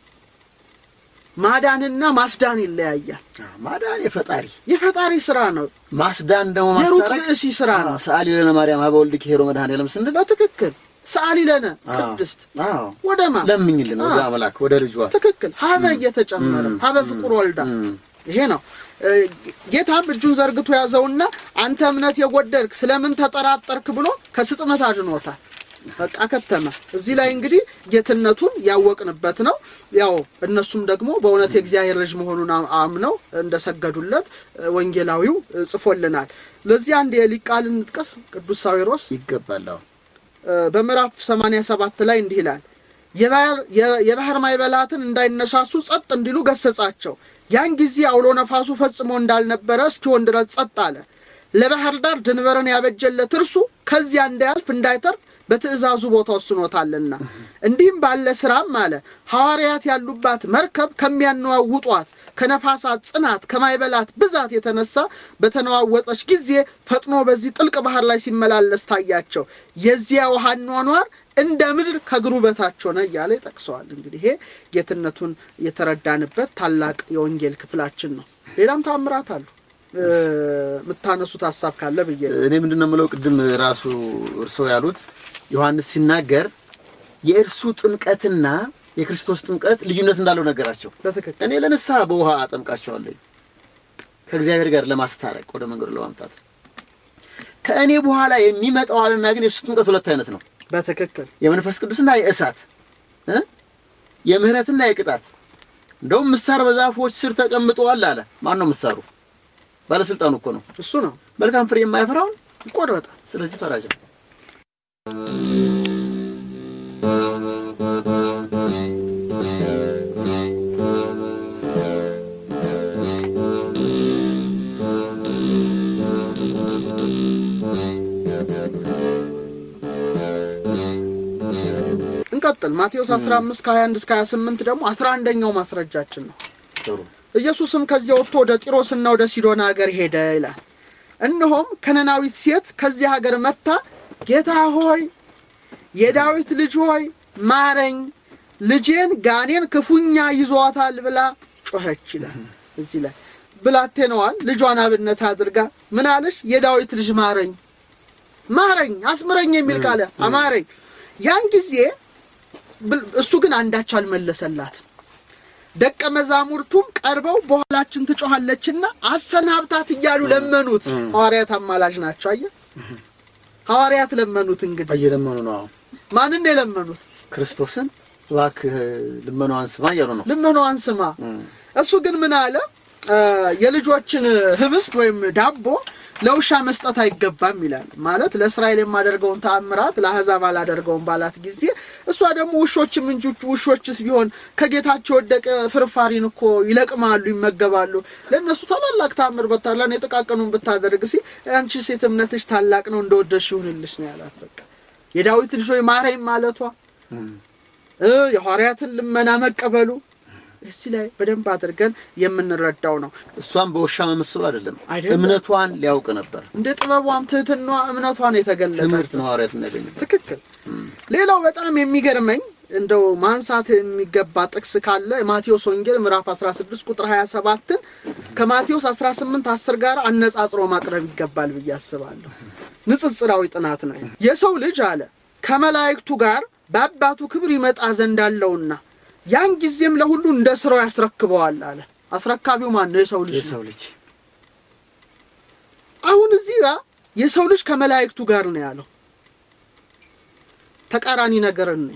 ማዳንና ማስዳን ይለያያል። ማዳን የፈጣሪ የፈጣሪ ስራ ነው። ማስዳን ደግሞ የሩቅ ማስታረቅ ብእሲ ስራ ነው። ሰአሊ ለነ ማርያም ሀበ ወልድኪ ሄሮ መድኃኔዓለም ስንል በትክክል ሰአሊ ለነ አዎ። ቅድስት አዎ ወደማ ለምኝልን ወደ አዎ። አምላክ ወደ ልጇ ትክክል ሀበ እየተጨመረ እም። ሀበ ፍቁር ወልዳ እም። ይሄ ነው እ፣ ጌታም እጁን ዘርግቶ ያዘውና አንተ እምነት የጎደልክ ስለምን ተጠራጠርክ ብሎ ከስጥመት አድኖታል። በቃ ከተመ። እዚህ ላይ እንግዲህ ጌትነቱን ያወቅንበት ነው። ያው እነሱም ደግሞ በእውነት የእግዚአብሔር ልጅ መሆኑን አም- አምነው እንደሰገዱለት እ፣ ወንጌላዊው እ፣ ጽፎልናል። ለዚህ አንድ የሊቅ ቃል እንጥቀስ። ቅዱስ ሳዊሮስ ይገባል። አዎ እ፣ በምዕራፍ 87 ላይ እንዲህ ይላል የባህር- የ- የባህር ማዕበላትን እንዳይነሳሱ ጸጥ እንዲሉ ገሰጻቸው። ያን ጊዜ አውሎ ነፋሱ ፈጽሞ እንዳልነበረ እስኪሆን ድረስ ጸጥ አለ። ለባህር ዳር ድንበርን ያበጀለት እርሱ ከዚያ እንዳያልፍ እንዳይተርፍ በትእዛዙ ቦታ ወስኖታልና። እንዲህም ባለ ስራም አለ ሐዋርያት ያሉባት መርከብ ከሚያነዋውጧት ከነፋሳት ጽናት ከማይበላት ብዛት የተነሳ በተነዋወጠች ጊዜ ፈጥኖ በዚህ ጥልቅ ባህር ላይ ሲመላለስ ታያቸው። የዚያ ውሃ ኗኗር እንደ ምድር ከእግሩ በታች ሆነ እያለ ይጠቅሰዋል። እንግዲህ ይሄ ጌትነቱን የተረዳንበት ታላቅ የወንጌል ክፍላችን ነው። ሌላም ታምራት አሉ። እ፣ የምታነሱት ሀሳብ ካለ ብዬ ነው። እኔ ምንድን ነው የምለው ቅድም ራሱ እርስዎ ያሉት ዮሐንስ ሲናገር የእርሱ ጥምቀትና የክርስቶስ ጥምቀት ልዩነት እንዳለው ነገራቸው። በትክክል እኔ ለንስሐ በውሃ አጠምቃቸዋለሁ ከእግዚአብሔር ጋር ለማስታረቅ ወደ መንገዱ ለማምጣት ከእኔ በኋላ የሚመጣው አለና ግን የእሱ ጥምቀት ሁለት አይነት ነው። በትክክል የመንፈስ ቅዱስና የእሳት እ የምህረትና የቅጣት እንደውም ምሳር በዛፎች ስር ተቀምጠዋል አለ። ማን ነው ምሳሩ? ባለስልጣኑ እኮ ነው። እሱ ነው መልካም ፍሬ የማያፈራውን ይቆረጣል። ስለዚህ ፈራጅ ነው። እንቀጥል። ማቴዎስ 15 ከ21 እስከ 28 ደግሞ 11ኛው ማስረጃችን ነው። ጥሩ ኢየሱስም ከዚያ ወጥቶ ወደ ጢሮስና ወደ ሲዶና ሀገር ሄደ ይላል። እነሆም ከነናዊት ሴት ከዚህ ሀገር መጥታ ጌታ ሆይ የዳዊት ልጅ ሆይ ማረኝ፣ ልጄን ጋኔን ክፉኛ ይዟታል ብላ ጮኸች ይላል። እዚህ ላይ ብላቴናዋን ልጇን አብነት አድርጋ ምን አለች? የዳዊት ልጅ ማረኝ፣ ማረኝ፣ አስምረኝ የሚል ቃል አማረኝ። ያን ጊዜ ብል- እሱ ግን አንዳች አልመለሰላትም። ደቀ መዛሙርቱም ቀርበው በኋላችን ትጮኻለችና አሰናብታት እያሉ ለመኑት። ሐዋርያት አማላጅ ናቸው። አየህ፣ ሐዋርያት ለመኑት። እንግዲህ እየለመኑ ነው። አዎ ማንን ነው የለመኑት? ክርስቶስን እባክህ ልመናዋን ስማ እያሉ ነው። ልመናዋን ስማ። እሱ ግን ምን አለ? አ፣ የልጆችን ህብስት ወይም ዳቦ ለውሻ መስጠት አይገባም ይላል። ማለት ለእስራኤል የማደርገውን ተአምራት ለአሕዛብ አላደርገውም ባላት ጊዜ እሷ ደግሞ ውሾችም እንጂ ውሾችስ ቢሆን ከጌታቸው ወደቀ ፍርፋሪን እኮ ይለቅማሉ፣ ይመገባሉ። ለእነሱ ታላላቅ ተአምር በታላ የጥቃቅኑን ብታደርግ ሲ አንቺ ሴት እምነትሽ ታላቅ ነው እንደወደድሽ ይሁንልሽ ነው ያላት። በቃ የዳዊት ልጅ ሆይ ማረኝ ማለቷ እ የሐዋርያትን ልመና መቀበሉ እዚህ ላይ በደንብ አድርገን የምንረዳው ነው። እሷም በውሻ መመስሉ አይደለም፣ አይደለም። እምነቷን ሊያውቅ ነበር። እንደ ጥበቧም ትህትና እምነቷን የተገለጠ ትምህርት ነው ሐዋርያት የሚያገኙት። ትክክል። ሌላው በጣም የሚገርመኝ እንደው ማንሳት የሚገባ ጥቅስ ካለ የማቴዎስ ወንጌል ምዕራፍ 16 ቁጥር 27ን ከማቴዎስ 18 10 ጋር አነጻጽሮ ማቅረብ ይገባል ብዬ አስባለሁ። ንጽጽራዊ ጥናት ነው። የሰው ልጅ አለ ከመላእክቱ ጋር በአባቱ ክብር ይመጣ ዘንድ አለውና ያን ጊዜም ለሁሉ እንደ ስራው ያስረክበዋል አለ። አስረካቢው ማን ነው? የሰው ልጅ ነው። የሰው ልጅ አሁን እዚህ ጋር የሰው ልጅ ከመላእክቱ ጋር ነው ያለው። ተቃራኒ ነገር ነው።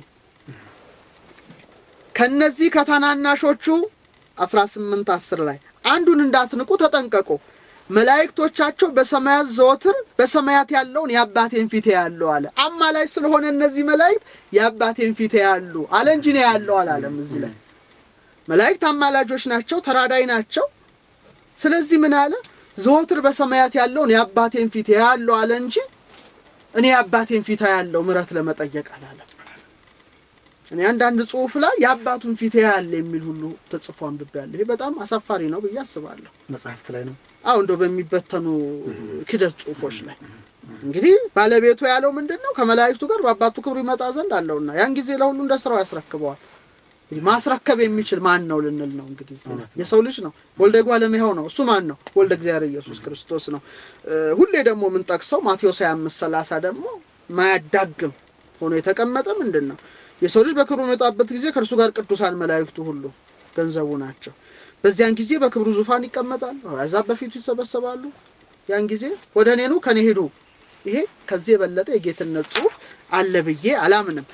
ከነዚህ ከታናናሾቹ 18 10 ላይ አንዱን እንዳትንቁ ተጠንቀቁ። መላእክቶቻቸው በሰማያት ዘወትር በሰማያት ያለውን የአባቴን ፊት ያለው አለ። አማላጅ ስለሆነ እነዚህ መላእክት የአባቴን ፊት ያሉ አለ እንጂ ነው ያለው አላለም። እዚህ ላይ መላእክት አማላጆች ናቸው፣ ተራዳይ ናቸው። ስለዚህ ምን አለ? ዘወትር በሰማያት ያለውን የአባቴን ፊት ያለው አለ እንጂ እኔ የአባቴን ፊት ያለው ምሕረት ለመጠየቅ አላለም። እኔ አንዳንድ ጽሑፍ ላይ የአባቱን ፊት ያለ የሚል ሁሉ ተጽፎ አንብቤያለሁ። ይሄ በጣም አሳፋሪ ነው ብዬ አስባለሁ። መጽሐፍት ላይ ነው። አሁ እንደው በሚበተኑ ክደት ጽሑፎች ላይ እንግዲህ ባለቤቱ ያለው ምንድን ነው? ከመላእክቱ ጋር በአባቱ ክብር ይመጣ ዘንድ አለውና ያን ጊዜ ለሁሉ እንደ ስራው ያስረክበዋል። እንግዲህ ማስረከብ የሚችል ማን ነው ልንል ነው። እንግዲህ እዚህ ላይ የሰው ልጅ ነው። ወልደ እጓለ እመሕያው ነው። እሱ ማን ነው? ወልደ እግዚአብሔር ኢየሱስ ክርስቶስ ነው። እ ሁሌ ደግሞ የምንጠቅሰው ማቴዎስ 25 30 ደግሞ ማያዳግም ሆኖ የተቀመጠ ምንድን ነው? የሰው ልጅ በክብሩ በመጣበት ጊዜ ከእርሱ ጋር ቅዱሳን መላእክቱ ሁሉ ገንዘቡ ናቸው። በዚያን ጊዜ በክብሩ ዙፋን ይቀመጣል። አሕዛብ በፊቱ ይሰበሰባሉ። ያን ጊዜ ወደ እኔ ኑ ከኔ ሂዱ። ይሄ ከዚህ የበለጠ የጌትነት ጽሑፍ አለ ብዬ አላምንም።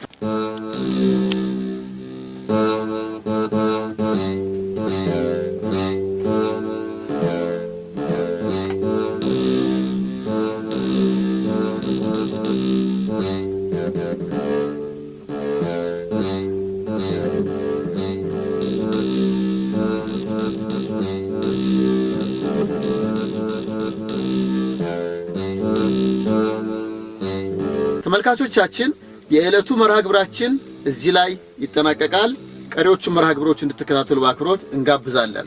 ተመልካቾቻችን የዕለቱ መርሃ ግብራችን እዚህ ላይ ይጠናቀቃል። ቀሪዎቹን መርሃ ግብሮች እንድትከታተሉ በአክብሮት እንጋብዛለን።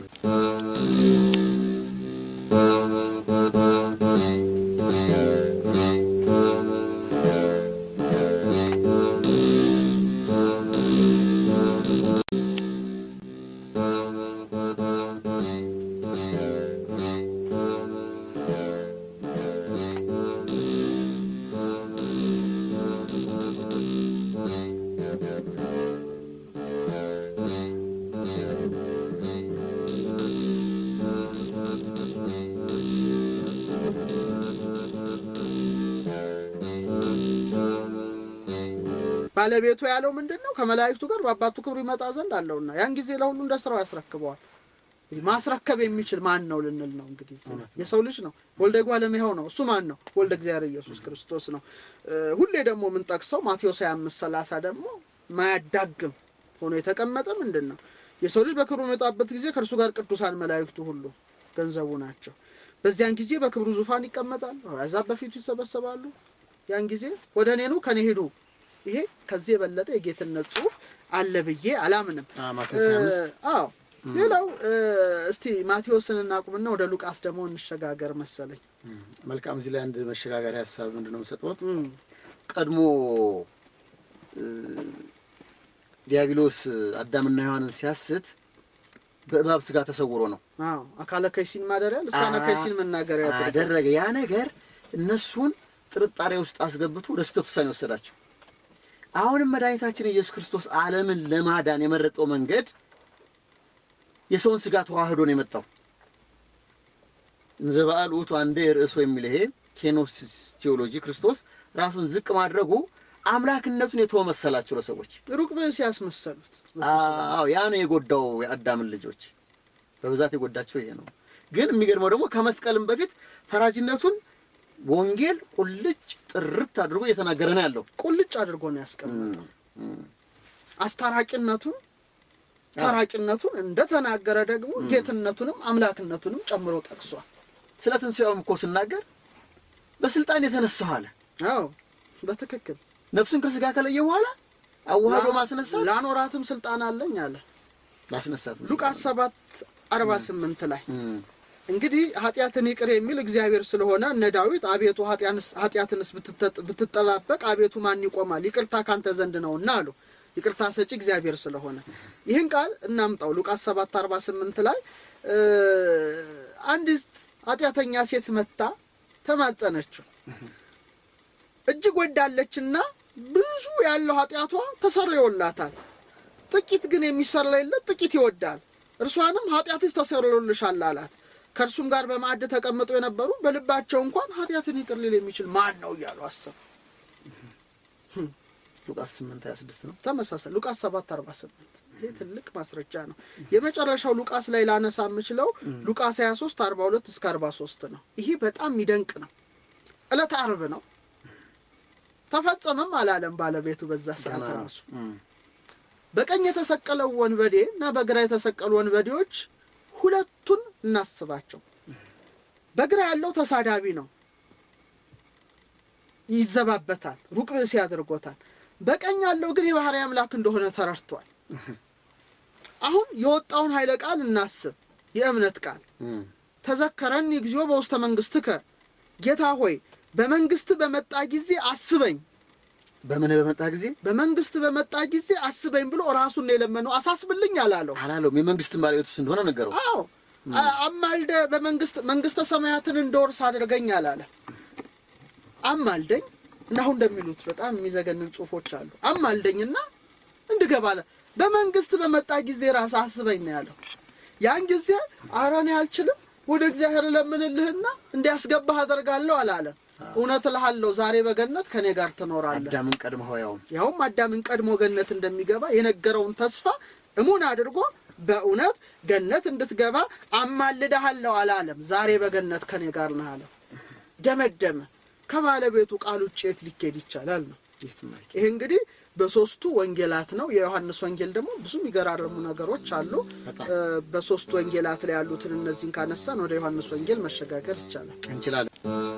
ባለቤቱ ያለው ምንድን ነው? ከመላእክቱ ጋር በአባቱ ክብር ይመጣ ዘንድ አለውና ያን ጊዜ ለሁሉ እንደ ስራው ያስረክበዋል። እንግዲህ ማስረከብ የሚችል ማን ነው ልንል ነው። እንግዲህ እዚህ ላይ የሰው ልጅ ነው። ወልደ እጓለ እመሕያው ነው። እሱ ማን ነው? ወልደ እግዚአብሔር ኢየሱስ ክርስቶስ ነው። እ ሁሌ ደግሞ የምንጠቅሰው ማቴዎስ 25 30 ደግሞ ማያዳግም ሆኖ የተቀመጠ ምንድን ነው? የሰው ልጅ በክብሩ በመጣበት ጊዜ ከእርሱ ጋር ቅዱሳን መላእክቱ ሁሉ ገንዘቡ ናቸው። በዚያን ጊዜ በክብሩ ዙፋን ይቀመጣል። አሕዛብ በፊቱ ይሰበሰባሉ። ያን ጊዜ ወደ እኔ ኑ ከኔ ሂዱ። ይሄ ከዚህ የበለጠ የጌትነት ጽሑፍ አለ ብዬ አላምንም። አ፣ ማቴዎስ 25 አዎ ሌላው እ፣ እስቲ ማቴዎስን እናቁምና ወደ ሉቃስ ደግሞ እንሸጋገር መሰለኝ። እም፣ መልካም። እዚህ ላይ አንድ መሸጋገሪያ ሀሳብ ምንድን ነው የምሰጥዎት? እም፣ ቀድሞ እ፣ ዲያብሎስ አዳምና ሔዋንን ሲያስት በእባብ ስጋ ተሰውሮ ነው አዎ አካለ ከይሲን ማደሪያ ልሳነ አ- ከይሲን መናገሪያ ያደረገ አደረገ። ያ ነገር እነሱን ጥርጣሬ ውስጥ አስገብቶ ወደ ስህተት ውሳኔ ወሰዳቸው። አሁንም መድኃኒታችን ኢየሱስ ክርስቶስ ዓለምን ለማዳን የመረጠው መንገድ የሰውን ስጋ ተዋህዶ ነው የመጣው። እንዘ በዓል ውእቱ አንዴ ርዕሶ የሚል ይሄ ኬኖሲስ ቴዎሎጂ ክርስቶስ ራሱን ዝቅ ማድረጉ አምላክነቱን የተወ መሰላቸው ለሰዎች። ሩቅ ብእስ ያስመሰሉት አዎ ያ ነው የጎዳው የአዳምን ልጆች በብዛት የጎዳቸው ይሄ ነው። ግን የሚገርመው ደግሞ ከመስቀልም በፊት ፈራጅነቱን ወንጌል ቁልጭ ጥርት አድርጎ እየተናገረ ነው ያለው። ቁልጭ አድርጎ ነው ያስቀመጠው። እም፣ እም፣ አስታራቂነቱን ታራቂነቱን እንደተናገረ ደግሞ ጌትነቱንም አምላክነቱንም ጨምሮ ጠቅሷል። ስለ ትንሣኤውም እኮ ስናገር በስልጣን የተነሳው አለ። አዎ በትክክል ነፍስን ከስጋ ከለየ በኋላ አዋህዶ ማስነሳት ላኖራትም ስልጣን አለኝ አለ ማስነሳት ነው። ሉቃስ ሰባት አርባ ስምንት ላይ እም፣ እንግዲህ ኃጢአትን ይቅር የሚል እግዚአብሔር ስለሆነ እነ ዳዊት አቤቱ ኃጢያንስ- ኃጢአትንስ ብትተ- ብትጠባበቅ አቤቱ ማን ይቆማል? ይቅርታ ካንተ ዘንድ ነውና አሉ። ይቅርታ ሰጪ እግዚአብሔር ስለሆነ ይህን ቃል እናምጣው። ሉቃስ ሰባት አርባ ስምንት ላይ እ፣ አንዲት ኃጢአተኛ ሴት መታ ተማጸነችው። እጅግ ወዳለችና ብዙ ያለው ኃጢአቷ ተሰርዮላታል። ጥቂት ግን የሚሰረይለት ጥቂት ይወዳል። እርሷንም ኃጢአትሽ ተሰርዮልሻል አላት። ከእርሱም ጋር በማዕድ ተቀምጠው የነበሩ በልባቸው እንኳን ኃጢአትን ይቅር ሊል የሚችል ማን ነው እያሉ አሰቡ። ሉቃስ 8 26 ነው። ተመሳሳይ ሉቃስ 7 48 ይሄ ትልቅ ማስረጃ ነው። የመጨረሻው ሉቃስ ላይ ላነሳ የምችለው ሉቃስ 23 42 እስከ 43 ነው። ይሄ በጣም የሚደንቅ ነው። ዕለተ ዓርብ ነው። ተፈጸመም አላለም ባለቤቱ በዛ ሰዓት ገና ራሱ እም፣ በቀኝ የተሰቀለው ወንበዴ እና በግራ የተሰቀሉ ወንበዴዎች ሁለቱን እናስባቸው። በግራ ያለው ተሳዳቢ ነው፣ ይዘባበታል፣ ሩቅ ብእሲ ያደርጎታል። በቀኝ ያለው ግን የባህርይ አምላክ እንደሆነ ተረድቷል። አሁን የወጣውን ኃይለ ቃል እናስብ። የእምነት ቃል እም፣ ተዘከረኒ እግዚኦ በውስተ መንግሥትከ፣ ጌታ ሆይ በመንግስት በመጣ ጊዜ አስበኝ በምን በመጣ ጊዜ በመንግስት በመጣ ጊዜ አስበኝ ብሎ ራሱን ነው የለመነው። አሳስብልኝ አላለው። አላለውም። የመንግስትን ባለቤት ውስጥ እንደሆነ ነገረው። አዎ አ- አማልደ በመንግስት መንግስተ ሰማያትን እንደወርስ አድርገኝ አላለ። አማልደኝ እና አሁን እንደሚሉት በጣም የሚዘገንን ጽሁፎች አሉ። አማልደኝና እንድገባ አለ። በመንግስት በመጣ ጊዜ ራስ አስበኝ ነው ያለው። ያን ጊዜ ኧረ እኔ አልችልም ወደ እግዚአብሔር እለምንልህና እንዲያስገባህ አደርጋለሁ አላለ። እውነት እልሃለሁ ዛሬ በገነት ከእኔ ጋር ትኖራለህ። አዳምን ቀድመው ያውም ያውም አዳምን ቀድሞ ገነት እንደሚገባ የነገረውን ተስፋ እሙን አድርጎ በእውነት ገነት እንድትገባ አማልድሃለሁ አላለም። ዛሬ በገነት ከኔ ጋር ነህ አለው። ደመደመ። ከባለቤቱ ቃል ውጭ የት ሊኬድ ይቻላል ነው። የትም አይኬድም። ይህ እንግዲህ በሶስቱ ወንጌላት ነው። የዮሐንስ ወንጌል ደግሞ ብዙ የሚገራርሙ ነገሮች አሉ። በጣም እ፣ በሶስቱ ወንጌላት ላይ ያሉትን እነዚህን ካነሳን ወደ ዮሐንስ ወንጌል መሸጋገር ይቻላል። እንችላለን።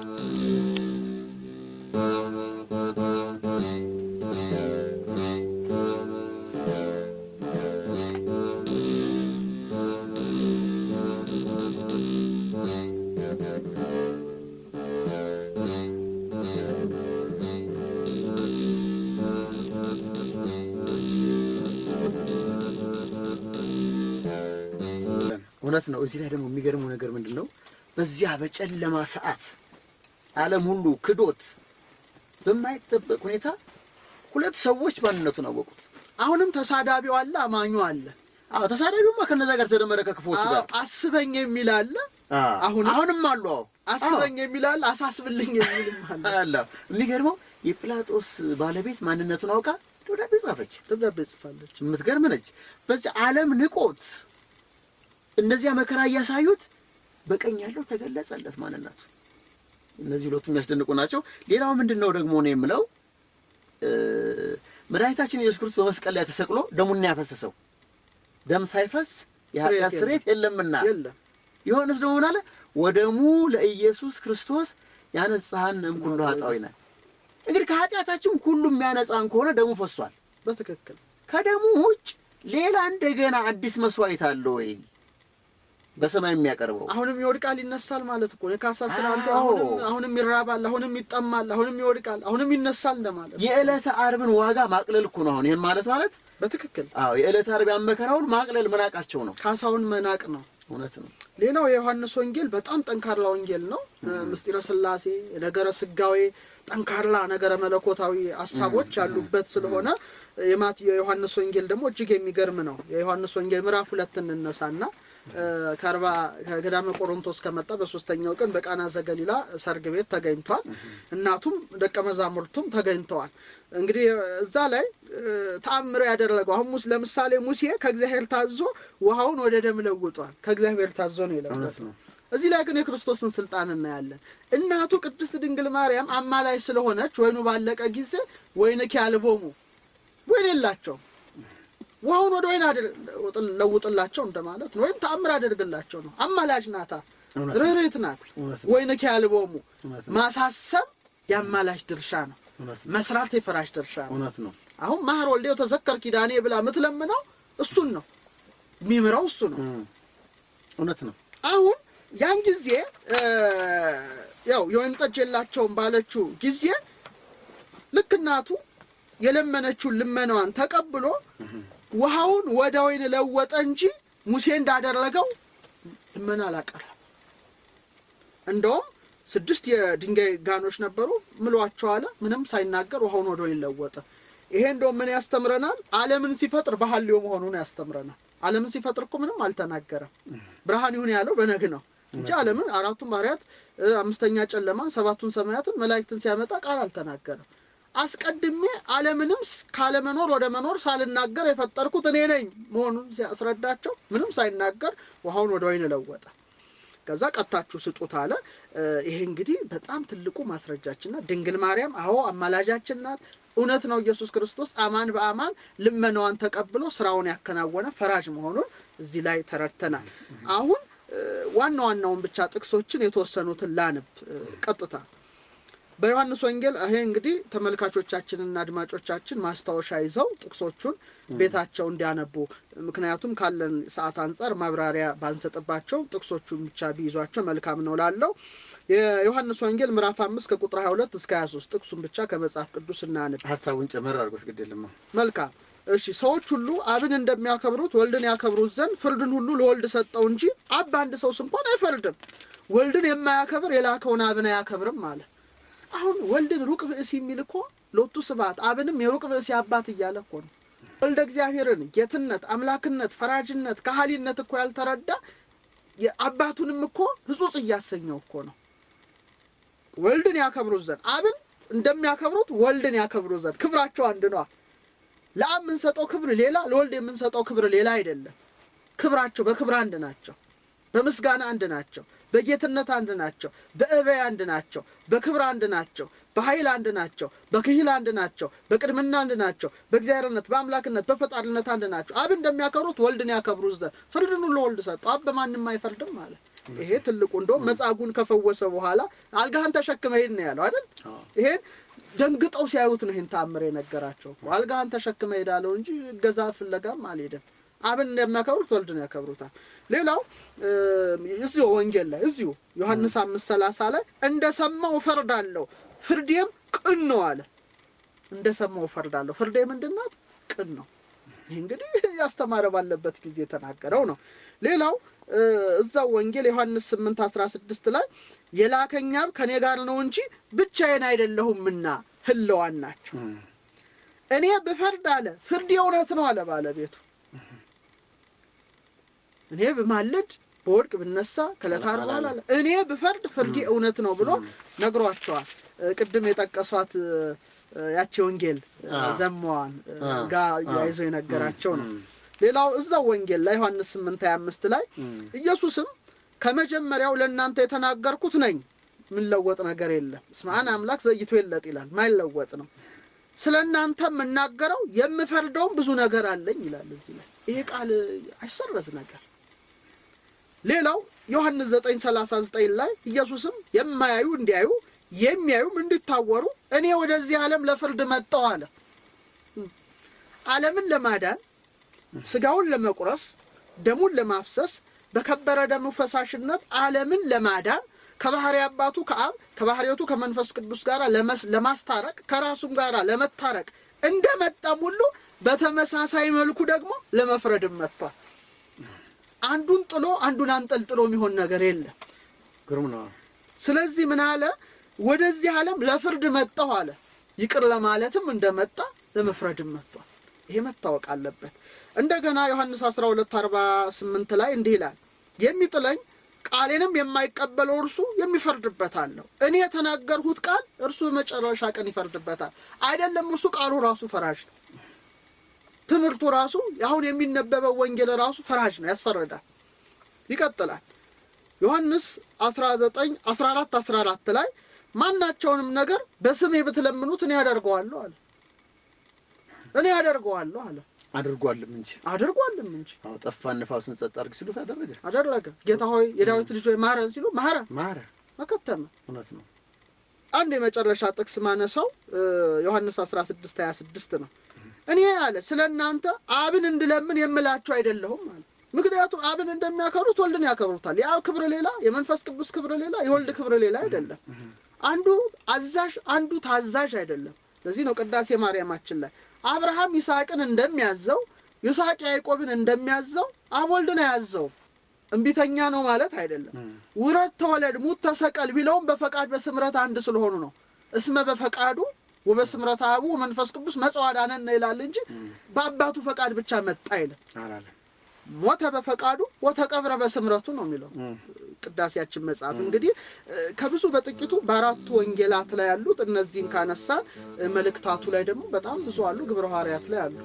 እውነት ነው። እዚህ ላይ ደግሞ የሚገርመው ነገር ምንድን ነው? በዚያ በጨለማ ሰዓት ዓለም ሁሉ ክዶት በማይጠበቅ ሁኔታ ሁለት ሰዎች ማንነቱን አወቁት። አሁንም ተሳዳቢው አለ፣ አማኙ አለ። አዎ ተሳዳቢውማ ከነዛ ጋር ተደመረ ከክፎቹ አዎ፣ ጋር አስበኝ የሚል አለ አዎ፣ አሁንም- አሁንም አሉ። አዎ አስበኝ የሚል አለ፣ አሳስብልኝ የሚልም አለ። አለ። የሚገርመው የጲላጦስ ባለቤት ማንነቱን አውቃ ደብዳቤ ጻፈች። ደብዳቤ ጽፋለች። የምትገርም ነች። በዚህ ዓለም ንቆት እነዚያ መከራ እያሳዩት በቀኝ ያለው ተገለጸለት ማንነቱ። እነዚህ ሁለቱ የሚያስደንቁ ናቸው። ሌላው ምንድን ነው ደግሞ ነው የምለው እ፣ መድኃኒታችን ኢየሱስ ክርስቶስ በመስቀል ላይ ተሰቅሎ ደሙን ያፈሰሰው ደም ሳይፈስ የኃጢአት ስርየት ስርየት የለምና የለም ዮሐንስ ደግሞ ምን አለ? ወደሙ ለኢየሱስ ክርስቶስ ያነጻሃን እምኩሉ ኃጣውኢነ እንግዲህ ከኃጢአታችን ሁሉ የሚያነጻን ከሆነ ደሙ ፈሷል። በትክክል ከደሙ ውጭ ሌላ እንደገና አዲስ መስዋዕት አለ ወይ በሰማይ የሚያቀርበው? አሁንም ይወድቃል ይነሳል ማለት እኮ ነው። የካሳ ስላንተ አዎ። አሁንም አሁንም ይራባል፣ አሁንም ይጠማል፣ አሁንም ይወድቃል፣ አሁንም ይነሳል እንደማለት ነው። የዕለተ ዓርብን ዋጋ ማቅለል እኮ ነው። አሁን ይህን ማለት ማለት በትክክል አዎ የዕለተ ዓርብ ያመከራውን ማቅለል መናቃቸው ነው። ካሳውን መናቅ ነው። እውነት ነው። ሌላው የዮሐንስ ወንጌል በጣም ጠንካራ ወንጌል ነው። ምስጢረ ስላሴ፣ ነገረ ስጋዌ፣ ጠንካራ ነገረ መለኮታዊ ሀሳቦች ያሉበት ስለሆነ የማት የዮሐንስ ወንጌል ደግሞ እጅግ የሚገርም ነው። የዮሐንስ ወንጌል ምዕራፍ ሁለት እንነሳና እ፣ ከአርባ ከገዳመ ቆሮንቶስ ከመጣ በሶስተኛው ቀን በቃና ዘገሊላ ሰርግ ቤት ተገኝቷል። እናቱም ደቀ መዛሙርቱም ተገኝተዋል። እንግዲህ እዛ ላይ እ፣ ተአምሮ ያደረገው አሁን ሙስ ለምሳሌ ሙሴ ከእግዚአብሔር ታዞ ውሃውን ወደ ደም ለውጧል። ከእግዚአብሔር ታዞ ነው እውነት የለወጠው። ነው። እዚህ ላይ ግን የክርስቶስን ስልጣን እናያለን። እናቱ ቅድስት ድንግል ማርያም አማላይ ስለሆነች ወይኑ ባለቀ ጊዜ ወይንኪ አልቦሙ ወይን የላቸውም ውሃውን ወደ ወይን አድር- ለውጥላቸው እንደማለት ነው። ወይም ተአምር አደርግላቸው ነው። አማላጅ ናታ፣ እውነት ነው። ርኅርኅት ናት። እውነት ነው። ወይንኪ አልቦሙ እውነት ነው። ማሳሰብ የአማላጅ ድርሻ ነው። እውነት ነው። መስራት የፈራሽ ድርሻ ነው። እውነት ነው። አሁን ማህር ወልዴው ተዘከር ኪዳኔ ብላ የምትለምነው እሱን ነው። የሚምረው እሱ ነው። እም፣ እውነት ነው። አሁን ያን ጊዜ እ፣ ያው የወይን ጠጅ የላቸውም ባለችው ጊዜ ልክ እናቱ የለመነችውን ልመናዋን ተቀብሎ ውሃውን ወደ ወይን ለወጠ እንጂ ሙሴ እንዳደረገው ልመና አላቀረም። እንደውም ስድስት የድንጋይ ጋኖች ነበሩ ምሏቸው አለ። ምንም ሳይናገር ውሃውን ወደ ወይን ለወጠ። ይሄ እንደውም ምን ያስተምረናል? ዓለምን ሲፈጥር ባህልዮ መሆኑን ያስተምረናል። ዓለምን ሲፈጥር እኮ ምንም አልተናገረም። ብርሃን ይሁን ያለው በነግ ነው እንጂ ዓለምን አራቱን ባህርያት እ፣ አምስተኛ ጨለማን፣ ሰባቱን ሰማያትን፣ መላእክትን ሲያመጣ ቃል አልተናገረም። አስቀድሜ ዓለምንም ስ- ካለመኖር ወደ መኖር ሳልናገር የፈጠርኩት እኔ ነኝ መሆኑን ሲያስረዳቸው ምንም ሳይናገር ውሃውን ወደ ወይን ለወጠ። ከዛ ቀጥታችሁ ስጡት አለ። እ፣ ይሄ እንግዲህ በጣም ትልቁ ማስረጃችን ናት። ድንግል ማርያም አዎ አማላጃችን ናት። እውነት ነው። ኢየሱስ ክርስቶስ አማን በአማን ልመናዋን ተቀብሎ ስራውን ያከናወነ ፈራጅ መሆኑን እዚህ ላይ ተረድተናል። አሁን እ፣ ዋና ዋናውን ብቻ ጥቅሶችን የተወሰኑትን ላንብ እ፣ ቀጥታ በዮሐንስ ወንጌል ይሄ እንግዲህ ተመልካቾቻችንና አድማጮቻችን ማስታወሻ ይዘው ጥቅሶቹን ቤታቸው እንዲያነቡ ምክንያቱም ካለን ሰዓት አንጻር ማብራሪያ ባንሰጥባቸው ጥቅሶቹን ብቻ ቢይዟቸው መልካም ነው ላለው የዮሐንስ ወንጌል ምዕራፍ አምስት ከቁጥር 22 እስከ 23 ጥቅሱን ብቻ ከመጽሐፍ ቅዱስ እናንብ። ሀሳቡን ጨመር አድርጎት ግድ የለም። መልካም እሺ። ሰዎች ሁሉ አብን እንደሚያከብሩት ወልድን ያከብሩት ዘንድ ፍርድን ሁሉ ለወልድ ሰጠው እንጂ አብ በአንድ ሰውስ እንኳን አይፈርድም። ወልድን የማያከብር የላከውን አብን አያከብርም አለ። አሁን ወልድን ሩቅ ብእሲ የሚል እኮ ሎቱ ስብሐት አብንም የሩቅ ብእሲ አባት እያለ እኮ ነው። ወልደ እግዚአብሔርን ጌትነት፣ አምላክነት፣ ፈራጅነት፣ ካህሊነት እኮ ያልተረዳ የአባቱንም እኮ ሕጹጽ እያሰኘው እኮ ነው። ወልድን ያከብሩት ዘንድ አብን እንደሚያከብሩት ወልድን ያከብሩት ዘንድ ክብራቸው አንድ ነዋ። ለአብ የምንሰጠው ክብር ሌላ፣ ለወልድ የምንሰጠው ክብር ሌላ አይደለም። ክብራቸው በክብር አንድ ናቸው። በምስጋና አንድ ናቸው። በጌትነት አንድ ናቸው። በእበይ አንድ ናቸው። በክብር አንድ ናቸው። በኃይል አንድ ናቸው። በክሂል አንድ ናቸው። በቅድምና አንድ ናቸው። በእግዚአብሔርነት፣ በአምላክነት፣ በፈጣሪነት አንድ ናቸው። አብ እንደሚያከብሩት ወልድን ያከብሩት ዘንድ ፍርድን ሁሉ ወልድ ሰጠው። አብ በማንም አይፈርድም ማለት ይሄ ትልቁ እንደውም መጻጉን ከፈወሰ በኋላ አልጋህን ተሸክመ ሄድ ነው ያለው አይደል? ይሄን ደንግጠው ሲያዩት ነው ይህን ተአምር የነገራቸው። አልጋህን ተሸክመ ሄዳለው እንጂ እገዛ ፍለጋም አልሄድም። አብን እንደሚያከብሩት ወልድን ያከብሩታል። ሌላው እዚሁ ወንጌል ላይ እዚሁ ዮሐንስ አምስት ሰላሳ ላይ እንደ ሰማው እፈርዳለሁ ፍርዴም ቅን ነው አለ። እንደ ሰማው እፈርዳለሁ ፍርዴ ምንድን ናት? ቅን ነው። ይህ እንግዲህ ያስተማረ ባለበት ጊዜ የተናገረው ነው። ሌላው እዛው ወንጌል ዮሐንስ ስምንት አስራ ስድስት ላይ የላከኝ አብ ከእኔ ጋር ነው እንጂ ብቻዬን አይደለሁምና ህለዋን ናቸው። እኔ ብፈርድ አለ ፍርድ የእውነት ነው አለ ባለቤቱ እኔ ብማልድ በወድቅ ብነሳ ከዕለታት በኋላ አለ እኔ ብፈርድ ፍርዴ እውነት ነው ብሎ ነግሯቸዋል። ቅድም የጠቀሷት ያቺ ወንጌል ዘማዋን ጋር ያይዞ የነገራቸው ነው። ሌላው እዛው ወንጌል ላይ ዮሐንስ ስምንት ሀያ አምስት ላይ ኢየሱስም ከመጀመሪያው ለእናንተ የተናገርኩት ነኝ፣ የምንለወጥ ነገር የለም። እስመ አነ አምላክ ዘይቶ የለጥ ይላል፣ ማይለወጥ ነው። ስለ እናንተ የምናገረው የምፈርደውም ብዙ ነገር አለኝ ይላል። እዚህ ላይ ይሄ ቃል አይሰረዝ ነገር ሌላው ዮሐንስ 9:39 ላይ ኢየሱስም የማያዩ እንዲያዩ የሚያዩም እንዲታወሩ እኔ ወደዚህ ዓለም ለፍርድ መጣሁ አለ። ዓለምን ለማዳን ስጋውን ለመቁረስ ደሙን ለማፍሰስ በከበረ ደሙ ፈሳሽነት ዓለምን ለማዳን ከባህሪ አባቱ ከአብ ከባህሪቱ ከመንፈስ ቅዱስ ጋር ለመስ- ለማስታረቅ ከራሱም ጋር ለመታረቅ እንደመጣም ሁሉ በተመሳሳይ መልኩ ደግሞ ለመፍረድም መጥቷል። አንዱን ጥሎ አንዱን አንጠልጥሎ የሚሆን ነገር የለም። ግሩም ነው። ስለዚህ ምን አለ? ወደዚህ ዓለም ለፍርድ መጣሁ አለ። ይቅር ለማለትም እንደመጣ ለመፍረድም መጥቷል። ይሄ መታወቅ አለበት። እንደገና ዮሐንስ 12 48 ላይ እንዲህ ይላል፣ የሚጥለኝ ቃሌንም የማይቀበለው እርሱ የሚፈርድበት አለው። እኔ የተናገርሁት ቃል እርሱ በመጨረሻ ቀን ይፈርድበታል። አይደለም እርሱ ቃሉ ራሱ ፈራጅ ነው። ትምህርቱ ራሱ አሁን የሚነበበው ወንጌል ራሱ ፈራጅ ነው፣ ያስፈርዳል። ይቀጥላል ዮሐንስ 19 14 14 ላይ ማናቸውንም ነገር በስሜ ብትለምኑት እኔ አደርገዋለሁ አለ። እኔ አደርገዋለሁ አለ። አድርጓልም እንጂ አድርጓልም እንጂ አዎ፣ ጠፋን ነፋሱን ጸጥ አድርግ ሲሉት አደረገ። አደረገ። ጌታ ሆይ የዳዊት ልጅ ሆይ ማረን ሲሉ ማረ ማረ። መከተመ። እውነት ነው። አንድ የመጨረሻ ጥቅስ ማነሳው እ ዮሐንስ 16 26 ነው። እኔ አለ ስለ እናንተ አብን እንድለምን የምላችሁ አይደለሁም አለ። ምክንያቱም አብን እንደሚያከብሩት ወልድን ያከብሩታል። የአብ ክብር ሌላ፣ የመንፈስ ቅዱስ ክብር ሌላ፣ የወልድ ክብር ሌላ አይደለም። አንዱ አዛዥ፣ አንዱ ታዛዥ አይደለም። ለዚህ ነው ቅዳሴ ማርያማችን ላይ አብርሃም ይስሐቅን እንደሚያዘው ይስሐቅ ያዕቆብን እንደሚያዘው አብ ወልድን አያዘውም። እምቢተኛ ነው ማለት አይደለም። ውረድ ተወለድ፣ ሙት ተሰቀል ቢለውም በፈቃድ በስምረት አንድ ስለሆኑ ነው። እስመ በፈቃዱ ወበስምረት አቡ መንፈስ ቅዱስ መጽዋዕዳነን ነው ይላል እንጂ በአባቱ ፈቃድ ብቻ መጣ አይልም። አላለም። ሞተ በፈቃዱ ወተቀብረ በስምረቱ ነው የሚለው ቅዳሴያችን መጽሐፍ። እንግዲህ እ፣ ከብዙ በጥቂቱ በአራቱ ወንጌላት ላይ ያሉት እነዚህን ካነሳን እ፣ መልእክታቱ ላይ ደግሞ በጣም ብዙ አሉ። ግብረ ሐዋርያት ላይ አሉ።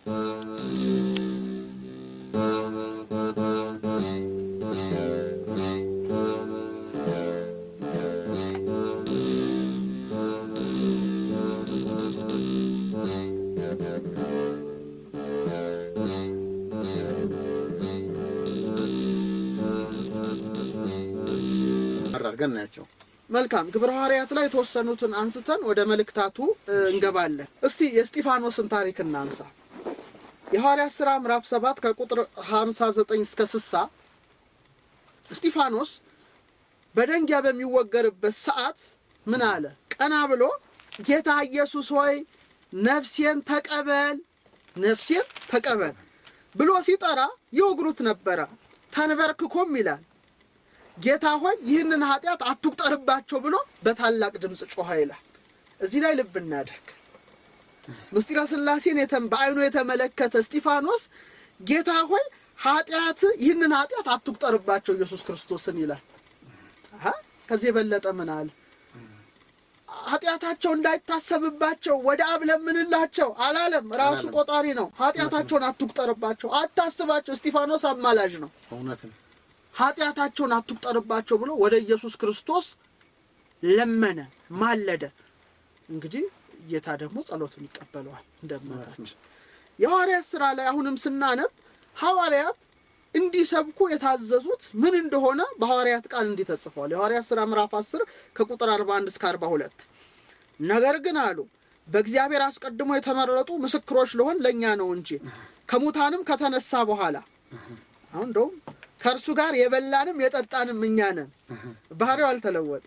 አድርገን እናያቸው። መልካም ግብረ ሐዋርያት ላይ የተወሰኑትን አንስተን ወደ መልእክታቱ እ፣ እንገባለን። እስቲ የእስጢፋኖስን ታሪክ እናንሳ። የሐዋርያት ሥራ ምዕራፍ 7 ከቁጥር 59 እስከ 60 እስጢፋኖስ በደንጊያ በሚወገርበት ሰዓት ምን አለ? ቀና ብሎ ጌታ ኢየሱስ ሆይ ነፍሴን ተቀበል፣ ነፍሴን ተቀበል ብሎ ሲጠራ ይወግሩት ነበረ። ተንበርክኮም ይላል ጌታ ሆይ ይህንን ኃጢአት አትቁጠርባቸው ብሎ በታላቅ ድምፅ ጮኸ ይላል። እዚህ ላይ ልብ እናደርግ። ምስጢረ ሥላሴን የተ- በዓይኑ የተመለከተ እስጢፋኖስ ጌታ ሆይ ኃጢአት ይህንን ኃጢአት አትቁጠርባቸው ኢየሱስ ክርስቶስን ይላል። አሀ፣ ከዚህ የበለጠ ምን አለ? ኃጢአታቸው እንዳይታሰብባቸው ወደ አብ ለምንላቸው አላለም። ራሱ አላለም። ቆጣሪ ነው። ኃጢአታቸውን አትቁጠርባቸው፣ አታስባቸው። እስጢፋኖስ አማላጅ ነው። እውነት ነው። ኃጢአታቸውን አትቁጠርባቸው ብሎ ወደ ኢየሱስ ክርስቶስ ለመነ፣ ማለደ። እንግዲህ ጌታ ደግሞ ጸሎቱን ይቀበለዋል። እንደምናታችን የሐዋርያት ሥራ ላይ አሁንም ስናነብ ሐዋርያት እንዲሰብኩ የታዘዙት ምን እንደሆነ በሐዋርያት ቃል እንዲህ ተጽፏል። የሐዋርያት ሥራ ምዕራፍ 10 ከቁጥር 41 እስከ 42 ነገር ግን አሉ በእግዚአብሔር አስቀድሞ የተመረጡ ምስክሮች ለሆን ለእኛ ነው እንጂ ከሙታንም ከተነሳ በኋላ አሁን እንደውም ከእርሱ ጋር የበላንም የጠጣንም እኛ ነን። ባህሪው አልተለወጠ።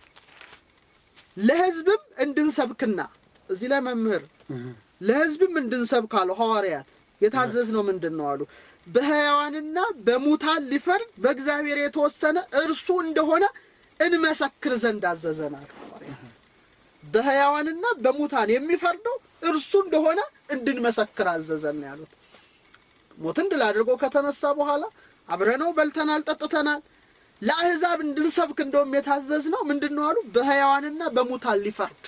ለሕዝብም እንድንሰብክና እዚህ ላይ መምህር ለሕዝብም እንድንሰብክ አሉ ሐዋርያት የታዘዝነው ምንድን ነው አሉ በሕያዋንና በሙታን ሊፈርድ በእግዚአብሔር የተወሰነ እርሱ እንደሆነ እንመሰክር ዘንድ አዘዘናል። ሐዋርያት በሕያዋንና በሙታን የሚፈርደው እርሱ እንደሆነ እንድንመሰክር አዘዘን ነው ያሉት። ሞትን ድል አድርጎ ከተነሳ በኋላ አብረነው በልተናል፣ ጠጥተናል። ለአሕዛብ እንድንሰብክ እንደውም የታዘዝ ነው ምንድን ነው አሉ በሕያዋንና በሙታን ሊፈርድ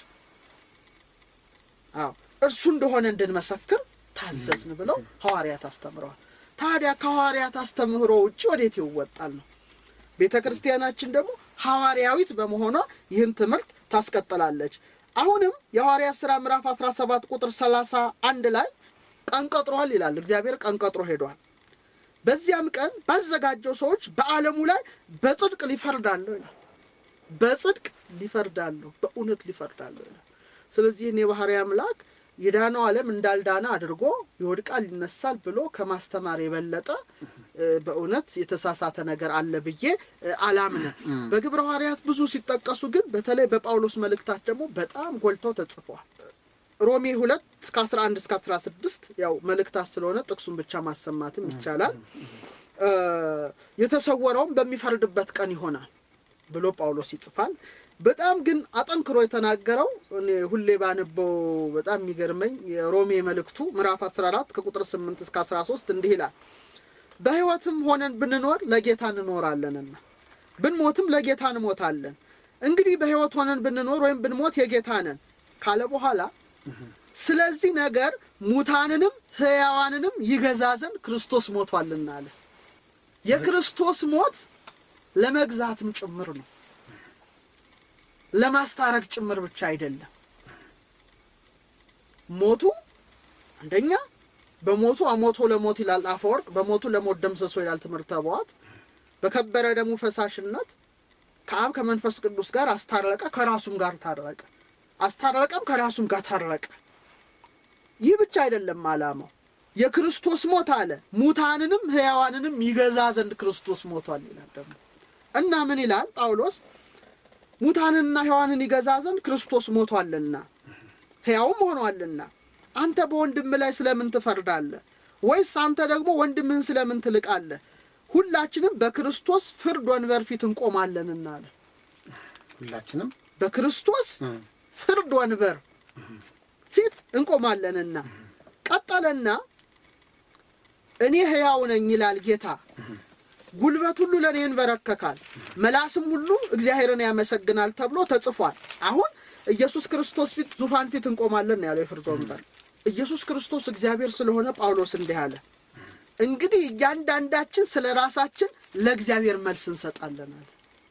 አዎ እርሱ እንደሆነ እንድንመሰክር ታዘዝን ብለው ሐዋርያት አስተምረዋል። ታዲያ ከሐዋርያት አስተምህሮ ውጭ ወዴት ይወጣል ነው? ቤተ ክርስቲያናችን ደግሞ ሐዋርያዊት በመሆኗ ይህን ትምህርት ታስቀጥላለች። አሁንም የሐዋርያት ሥራ ምዕራፍ 17 ቁጥር 31 ላይ ቀን ቀጥሯል ይላል። እግዚአብሔር ቀን ቀጥሮ ሄዷል። በዚያም ቀን ባዘጋጀው ሰዎች በዓለሙ ላይ በጽድቅ ሊፈርዳለሁ ይላል። በጽድቅ ሊፈርዳለሁ፣ በእውነት ሊፈርዳለሁ ይላል። ስለዚህ እኔ ባህሪ አምላክ የዳነው ዓለም እንዳልዳነ አድርጎ ይወድቃል ይነሳል ብሎ ከማስተማር የበለጠ እ፣ በእውነት የተሳሳተ ነገር አለ ብዬ እ፣ አላምንም። በግብረ ሐዋርያት ብዙ ሲጠቀሱ ግን በተለይ በጳውሎስ መልእክታት ደግሞ በጣም ጎልተው ተጽፈዋል። ሮሜ ሁለት ከአስራ አንድ እስከ አስራ ስድስት ያው መልእክታት ስለሆነ ጥቅሱን ብቻ ማሰማትም ይቻላል። እ፣ የተሰወረውም በሚፈርድበት ቀን ይሆናል ብሎ ጳውሎስ ይጽፋል። በጣም ግን አጠንክሮ የተናገረው እኔ ሁሌ ባነበው በጣም የሚገርመኝ የሮሜ መልእክቱ ምዕራፍ 14 ከቁጥር 8 እስከ 13 እንዲህ ይላል። በሕይወትም ሆነን ብንኖር ለጌታ እንኖራለንና ብንሞትም ለጌታ እንሞታለን። እንግዲህ በሕይወት ሆነን ብንኖር ወይም ብንሞት የጌታ ነን ካለ በኋላ ስለዚህ ነገር ሙታንንም ሕያዋንንም ይገዛ ዘንድ ክርስቶስ ሞቷልና አለ። የክርስቶስ ሞት ለመግዛትም ጭምር ነው፣ ለማስታረቅ ጭምር ብቻ አይደለም። ሞቱ አንደኛ በሞቱ አሞቶ ለሞት ይላል አፈወርቅ፣ በሞቱ ለሞት ደምሰሶ ይላል ትምህርተ ኅቡዓት። በከበረ ደሙ ፈሳሽነት ከአብ ከመንፈስ ቅዱስ ጋር አስታረቀ፣ ከራሱም ጋር ታረቀ። አስታረቀም ከራሱም ጋር ታረቀ። ይህ ብቻ አይደለም ዓላማው የክርስቶስ ሞት አለ ሙታንንም ሕያዋንንም ይገዛ ዘንድ ክርስቶስ ሞቷል ይላል ደግሞ እና ምን ይላል ጳውሎስ ሙታንንና ሕያዋንን ይገዛ ዘንድ ክርስቶስ ሞቷልና ሕያውም ሆኗልና አንተ በወንድም ላይ ስለምን ትፈርዳለህ ወይስ አንተ ደግሞ ወንድምህን ስለምን ትልቃለህ ሁላችንም በክርስቶስ ፍርድ ወንበር ፊት እንቆማለንና አለ ሁላችንም በክርስቶስ እ፣ ፍርድ ወንበር ፊት እንቆማለንና ቀጠለና እኔ ሕያው ነኝ ይላል ጌታ ጉልበት ሁሉ ለእኔ ይንበረከካል መላስም ሁሉ እግዚአብሔርን ያመሰግናል ተብሎ ተጽፏል አሁን ኢየሱስ ክርስቶስ ፊት ዙፋን ፊት እንቆማለን ነው ያለው የፍርድ ወንበር ኢየሱስ ክርስቶስ እግዚአብሔር ስለሆነ ጳውሎስ እንዲህ አለ እንግዲህ እያንዳንዳችን ስለ ራሳችን ለእግዚአብሔር መልስ እንሰጣለን አለ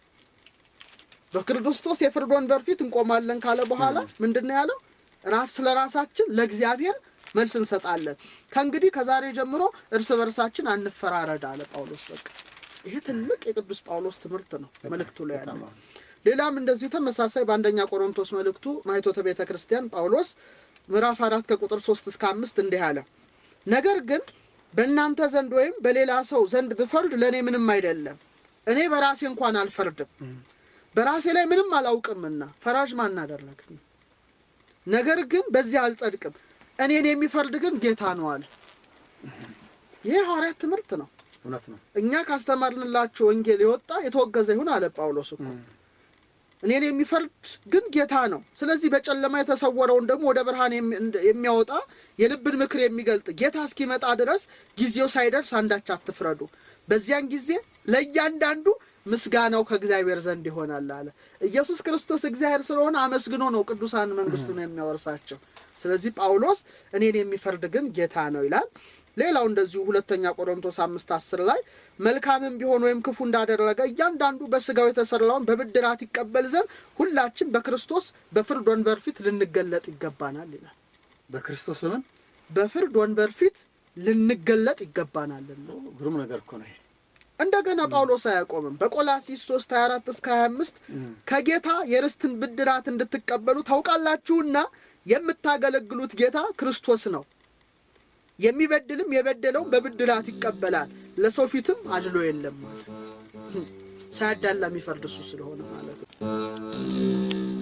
በክርስቶስ የፍርድ ወንበር ፊት እንቆማለን ካለ በኋላ ምንድን ነው ያለው ራስ ስለ ራሳችን ለእግዚአብሔር መልስ እንሰጣለን ከእንግዲህ ከዛሬ ጀምሮ እርስ በርሳችን አንፈራረድ አለ ጳውሎስ በቃ ይሄ ትልቅ የቅዱስ ጳውሎስ ትምህርት ነው መልእክቱ ላይ ያለ በጣም ሌላም እንደዚሁ ተመሳሳይ በአንደኛ ቆሮንቶስ መልእክቱ ማይቶተ ቤተ ክርስቲያን ጳውሎስ ምዕራፍ አራት ከቁጥር ሶስት እስከ አምስት እንዲህ አለ ነገር ግን በእናንተ ዘንድ ወይም በሌላ ሰው ዘንድ ብፈርድ ለእኔ ምንም አይደለም እኔ በራሴ እንኳን አልፈርድም በራሴ ላይ ምንም አላውቅምና ፈራጅ ማን አደረገኝ ነገር ግን በዚህ አልጸድቅም እኔን የሚፈርድ ግን ጌታ ነው አለ ይህ ሐዋርያት ትምህርት ነው እውነት ነው። እኛ ካስተማርንላችሁ ወንጌል የወጣ የተወገዘ ይሁን አለ ጳውሎስ እኮ እኔን የሚፈርድ ግን ጌታ ነው ስለዚህ በጨለማ የተሰወረውን ደግሞ ወደ ብርሃን የሚ- እንደ- የሚያወጣ የልብን ምክር የሚገልጥ ጌታ እስኪመጣ ድረስ ጊዜው ሳይደርስ አንዳች አትፍረዱ በዚያን ጊዜ ለእያንዳንዱ ምስጋናው ከእግዚአብሔር ዘንድ ይሆናል አለ ኢየሱስ ክርስቶስ እግዚአብሔር ስለሆነ አመስግኖ ነው ቅዱሳን መንግስቱን የሚያወርሳቸው ስለዚህ ጳውሎስ እኔን የሚፈርድ ግን ጌታ ነው ይላል ሌላው እንደዚሁ ሁለተኛ ቆሮንቶስ አምስት አስር ላይ መልካምም ቢሆን ወይም ክፉ እንዳደረገ እያንዳንዱ በስጋው የተሰራውን በብድራት ይቀበል ዘንድ ሁላችን በክርስቶስ በፍርድ ወንበር ፊት ልንገለጥ ይገባናል ይላል በክርስቶስ በምን በፍርድ ወንበር ፊት ልንገለጥ ይገባናልና ግሩም ነገር እኮ ነው ይሄ። እንደገና ጳውሎስ አያቆምም በቆላሲስ 3 24 እስከ 25 ከጌታ የርስትን ብድራት እንድትቀበሉ ታውቃላችሁና የምታገለግሉት ጌታ ክርስቶስ ነው የሚበድልም የበደለውን በብድራት ይቀበላል ለሰው ፊትም አድሎ የለም አለ። ሳያዳላ የሚፈርድ እሱ ስለሆነ ማለት ነው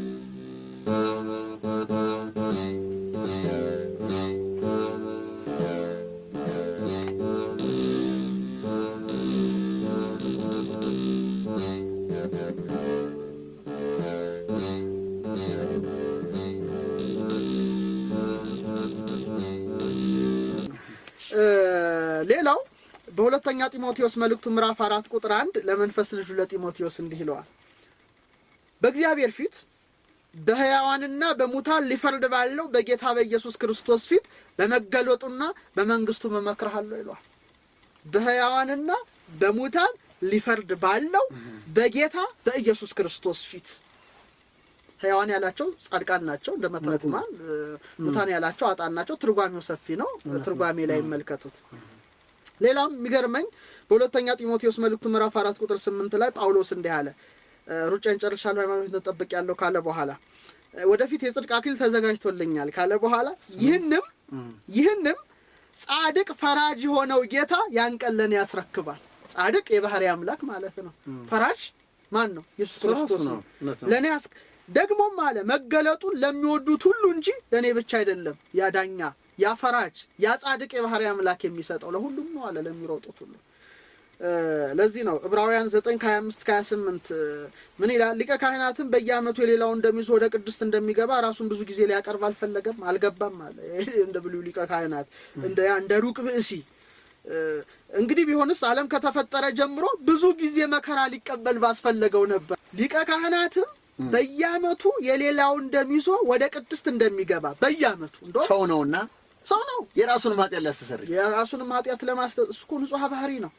እ ሌላው በሁለተኛ ጢሞቴዎስ መልእክቱ ምዕራፍ አራት ቁጥር አንድ ለመንፈስ ልጁ ለጢሞቴዎስ እንዲህ ይለዋል በእግዚአብሔር ፊት በሕያዋንና በሙታን ሊፈርድ ባለው በጌታ በኢየሱስ ክርስቶስ ፊት በመገለጡና በመንግስቱ መመክርሃለሁ ይለዋል በሕያዋንና በሙታን ሊፈርድ ባለው በጌታ በኢየሱስ ክርስቶስ ፊት ሕያዋን ያላቸው ጻድቃን ናቸው እንደ መተርጉማን እ፣ ሙታን ያላቸው አጣን ናቸው ትርጓሜው ሰፊ ነው ትርጓሜ ላይ ይመልከቱት ሌላም የሚገርመኝ በሁለተኛ ጢሞቴዎስ መልእክቱ ምዕራፍ አራት ቁጥር ስምንት ላይ ጳውሎስ እንዲህ አለ እ፣ ሩጫን ጨርሻለሁ፣ ሃይማኖትን ተጠብቄያለሁ ካለ በኋላ እ፣ ወደፊት የጽድቅ አክሊል ተዘጋጅቶልኛል ካለ በኋላ ይህንም ይህንም ጻድቅ ፈራጅ የሆነው ጌታ ያን ቀን ለእኔ ያስረክባል። ጻድቅ የባህሪ አምላክ ማለት ነው። ፈራጅ ማን ነው? ኢየሱስ እሱ ራሱ ክርስቶስ ነው። ነው። እውነት ነው። ለእኔ ያስ ደግሞም አለ መገለጡን ለሚወዱት ሁሉ እንጂ ለእኔ ብቻ አይደለም። ያ ዳኛ፣ ያ ፈራጅ፣ ያ ጻድቅ የባህሪ አምላክ የሚሰጠው ለሁሉም ነው አለ ለሚሮጡት ሁሉ። እ፣ ለዚህ ነው ዕብራውያን 9 ከ25 ከ28 ምን ይላል? ሊቀ ካህናትም በየዓመቱ የሌላውን እንደሚይዙ ወደ ቅድስት እንደሚገባ ራሱን ብዙ ጊዜ ሊያቀርብ አልፈለገም አልገባም አለ። ይሄ እንደ ብሉይ ሊቀ ካህናት እንደ ያ እንደ ሩቅ ብእሲ እ፣ እንግዲህ ቢሆንስ ዓለም ከተፈጠረ ጀምሮ ብዙ ጊዜ መከራ ሊቀበል ባስፈለገው ነበር። ሊቀ ካህናትም በየዓመቱ የሌላውን ደም ይዞ ወደ ቅድስት እንደሚገባ በየዓመቱ እንደው ሰው ነውና ሰው ነው የራሱን ኃጢአት ሊያስተሰርይ የራሱንም ኃጢአት ለማስተ እሱ እኮ ንጹሐ ባህሪ ነው።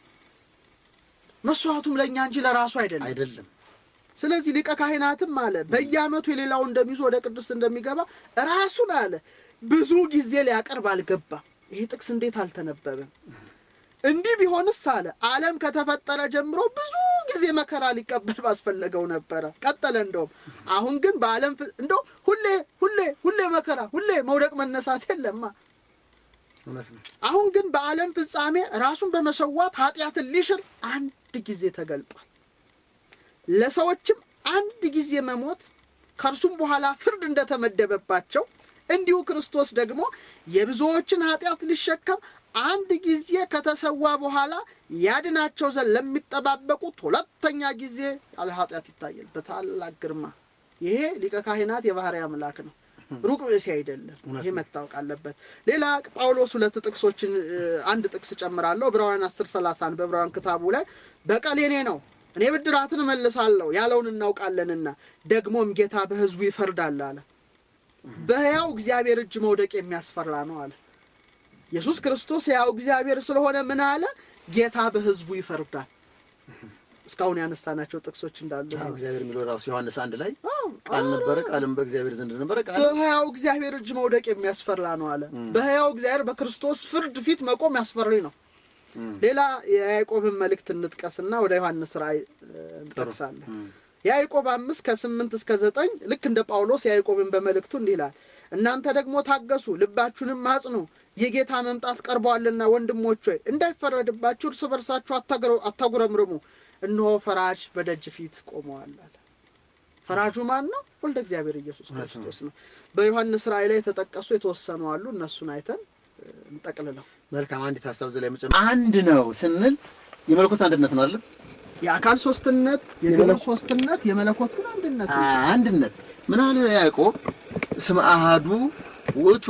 መስዋዕቱም ለእኛ እንጂ ለራሱ አይደለም። አይደለም። ስለዚህ ሊቀ ካህናትም አለ በየዓመቱ የሌላውን እንደሚይዞ ወደ ቅድስት እንደሚገባ ራሱን አለ ብዙ ጊዜ ሊያቀርብ አልገባም። ይሄ ጥቅስ እንዴት አልተነበበም? እንዲህ ቢሆንስ አለ ዓለም ከተፈጠረ ጀምሮ ብዙ ጊዜ መከራ ሊቀበል ባስፈለገው ነበረ። ቀጠለ እንደውም አሁን ግን በዓለም ፍ- እንደው ሁሌ ሁሌ ሁሌ መከራ ሁሌ መውደቅ መነሳት የለማ እውነት ነው። አሁን ግን በዓለም ፍጻሜ ራሱን በመሰዋት ኃጢአትን ሊሽር አንድ ጊዜ ተገልጧል። ለሰዎችም አንድ ጊዜ መሞት ከእርሱም በኋላ ፍርድ እንደተመደበባቸው እንዲሁ ክርስቶስ ደግሞ የብዙዎችን ኃጢአት ሊሸከም አንድ ጊዜ ከተሰዋ በኋላ ያድናቸው ዘንድ ለሚጠባበቁት ሁለተኛ ጊዜ ያለ ኃጢአት ይታያል በታላቅ ግርማ። ይሄ ሊቀ ካህናት የባህሪ አምላክ ነው፣ ሩቅ ብእሲ አይደለም። እውነት ይሄ ነው። መታወቅ አለበት። ሌላ ጳውሎስ ሁለት ጥቅሶችን እ፣ አንድ ጥቅስ ጨምራለሁ። ዕብራውያን 10 30 በዕብራውያን ክታቡ ላይ በቀል የኔ ነው እኔ ብድራትን እመልሳለሁ ያለውን እናውቃለንና ደግሞም ጌታ በሕዝቡ ይፈርዳል አለ። በሕያው እግዚአብሔር እጅ መውደቅ የሚያስፈራ ነው አለ። ኢየሱስ ክርስቶስ ሕያው እግዚአብሔር ስለሆነ ምን አለ? ጌታ በሕዝቡ ይፈርዳል። እስካሁን ያነሳናቸው ጥቅሶች እንዳሉ አዎ፣ እግዚአብሔር የሚለው ራሱ ዮሐንስ አንድ ላይ አዎ፣ ቃል ነበረ፣ ቃልም በእግዚአብሔር ዘንድ ነበረ፣ ቃል በሕያው እግዚአብሔር እጅ መውደቅ የሚያስፈራ ነው አለ። በሕያው እግዚአብሔር በክርስቶስ ፍርድ ፊት መቆም ያስፈሪ ነው። እም፣ ሌላ የያዕቆብን መልእክት እንጥቀስና ወደ ዮሐንስ ራእይ እ፣ እንጠቅሳለን። እም፣ የያዕቆብ አምስት ከስምንት እስከ ዘጠኝ ልክ እንደ ጳውሎስ ያዕቆብን በመልእክቱ እንዲህ ይላል፣ እናንተ ደግሞ ታገሱ፣ ልባችሁንም አጽኑ፣ የጌታ መምጣት ቀርቧልና ወንድሞች ሆይ እንዳይፈረድባችሁ እርስ በርሳችሁ አታግረ- አታጉረምርሙ፣ እነሆ ፈራጅ በደጅ ፊት ቆመዋል አለ። ፈራጁ ማን ነው? ወልደ እግዚአብሔር ኢየሱስ እውነት ነው። ክርስቶስ ነው። በዮሐንስ ራእይ ላይ የተጠቀሱ የተወሰኑ አሉ። እነሱን አይተን እ፣ እንጠቅልለው። መልካም። አንዲት ሀሳብ እዚህ ላይ መጨመር አንድ ነው ስንል የመለኮት አንድነት ነው አይደል? የአካል ሶስትነት፣ የግብር የመለኮት- ሶስትነት፣ የመለኮት ግን አንድነት ነው። አንድነት ምን አለ ያዕቆብ እስመ አሐዱ ውእቱ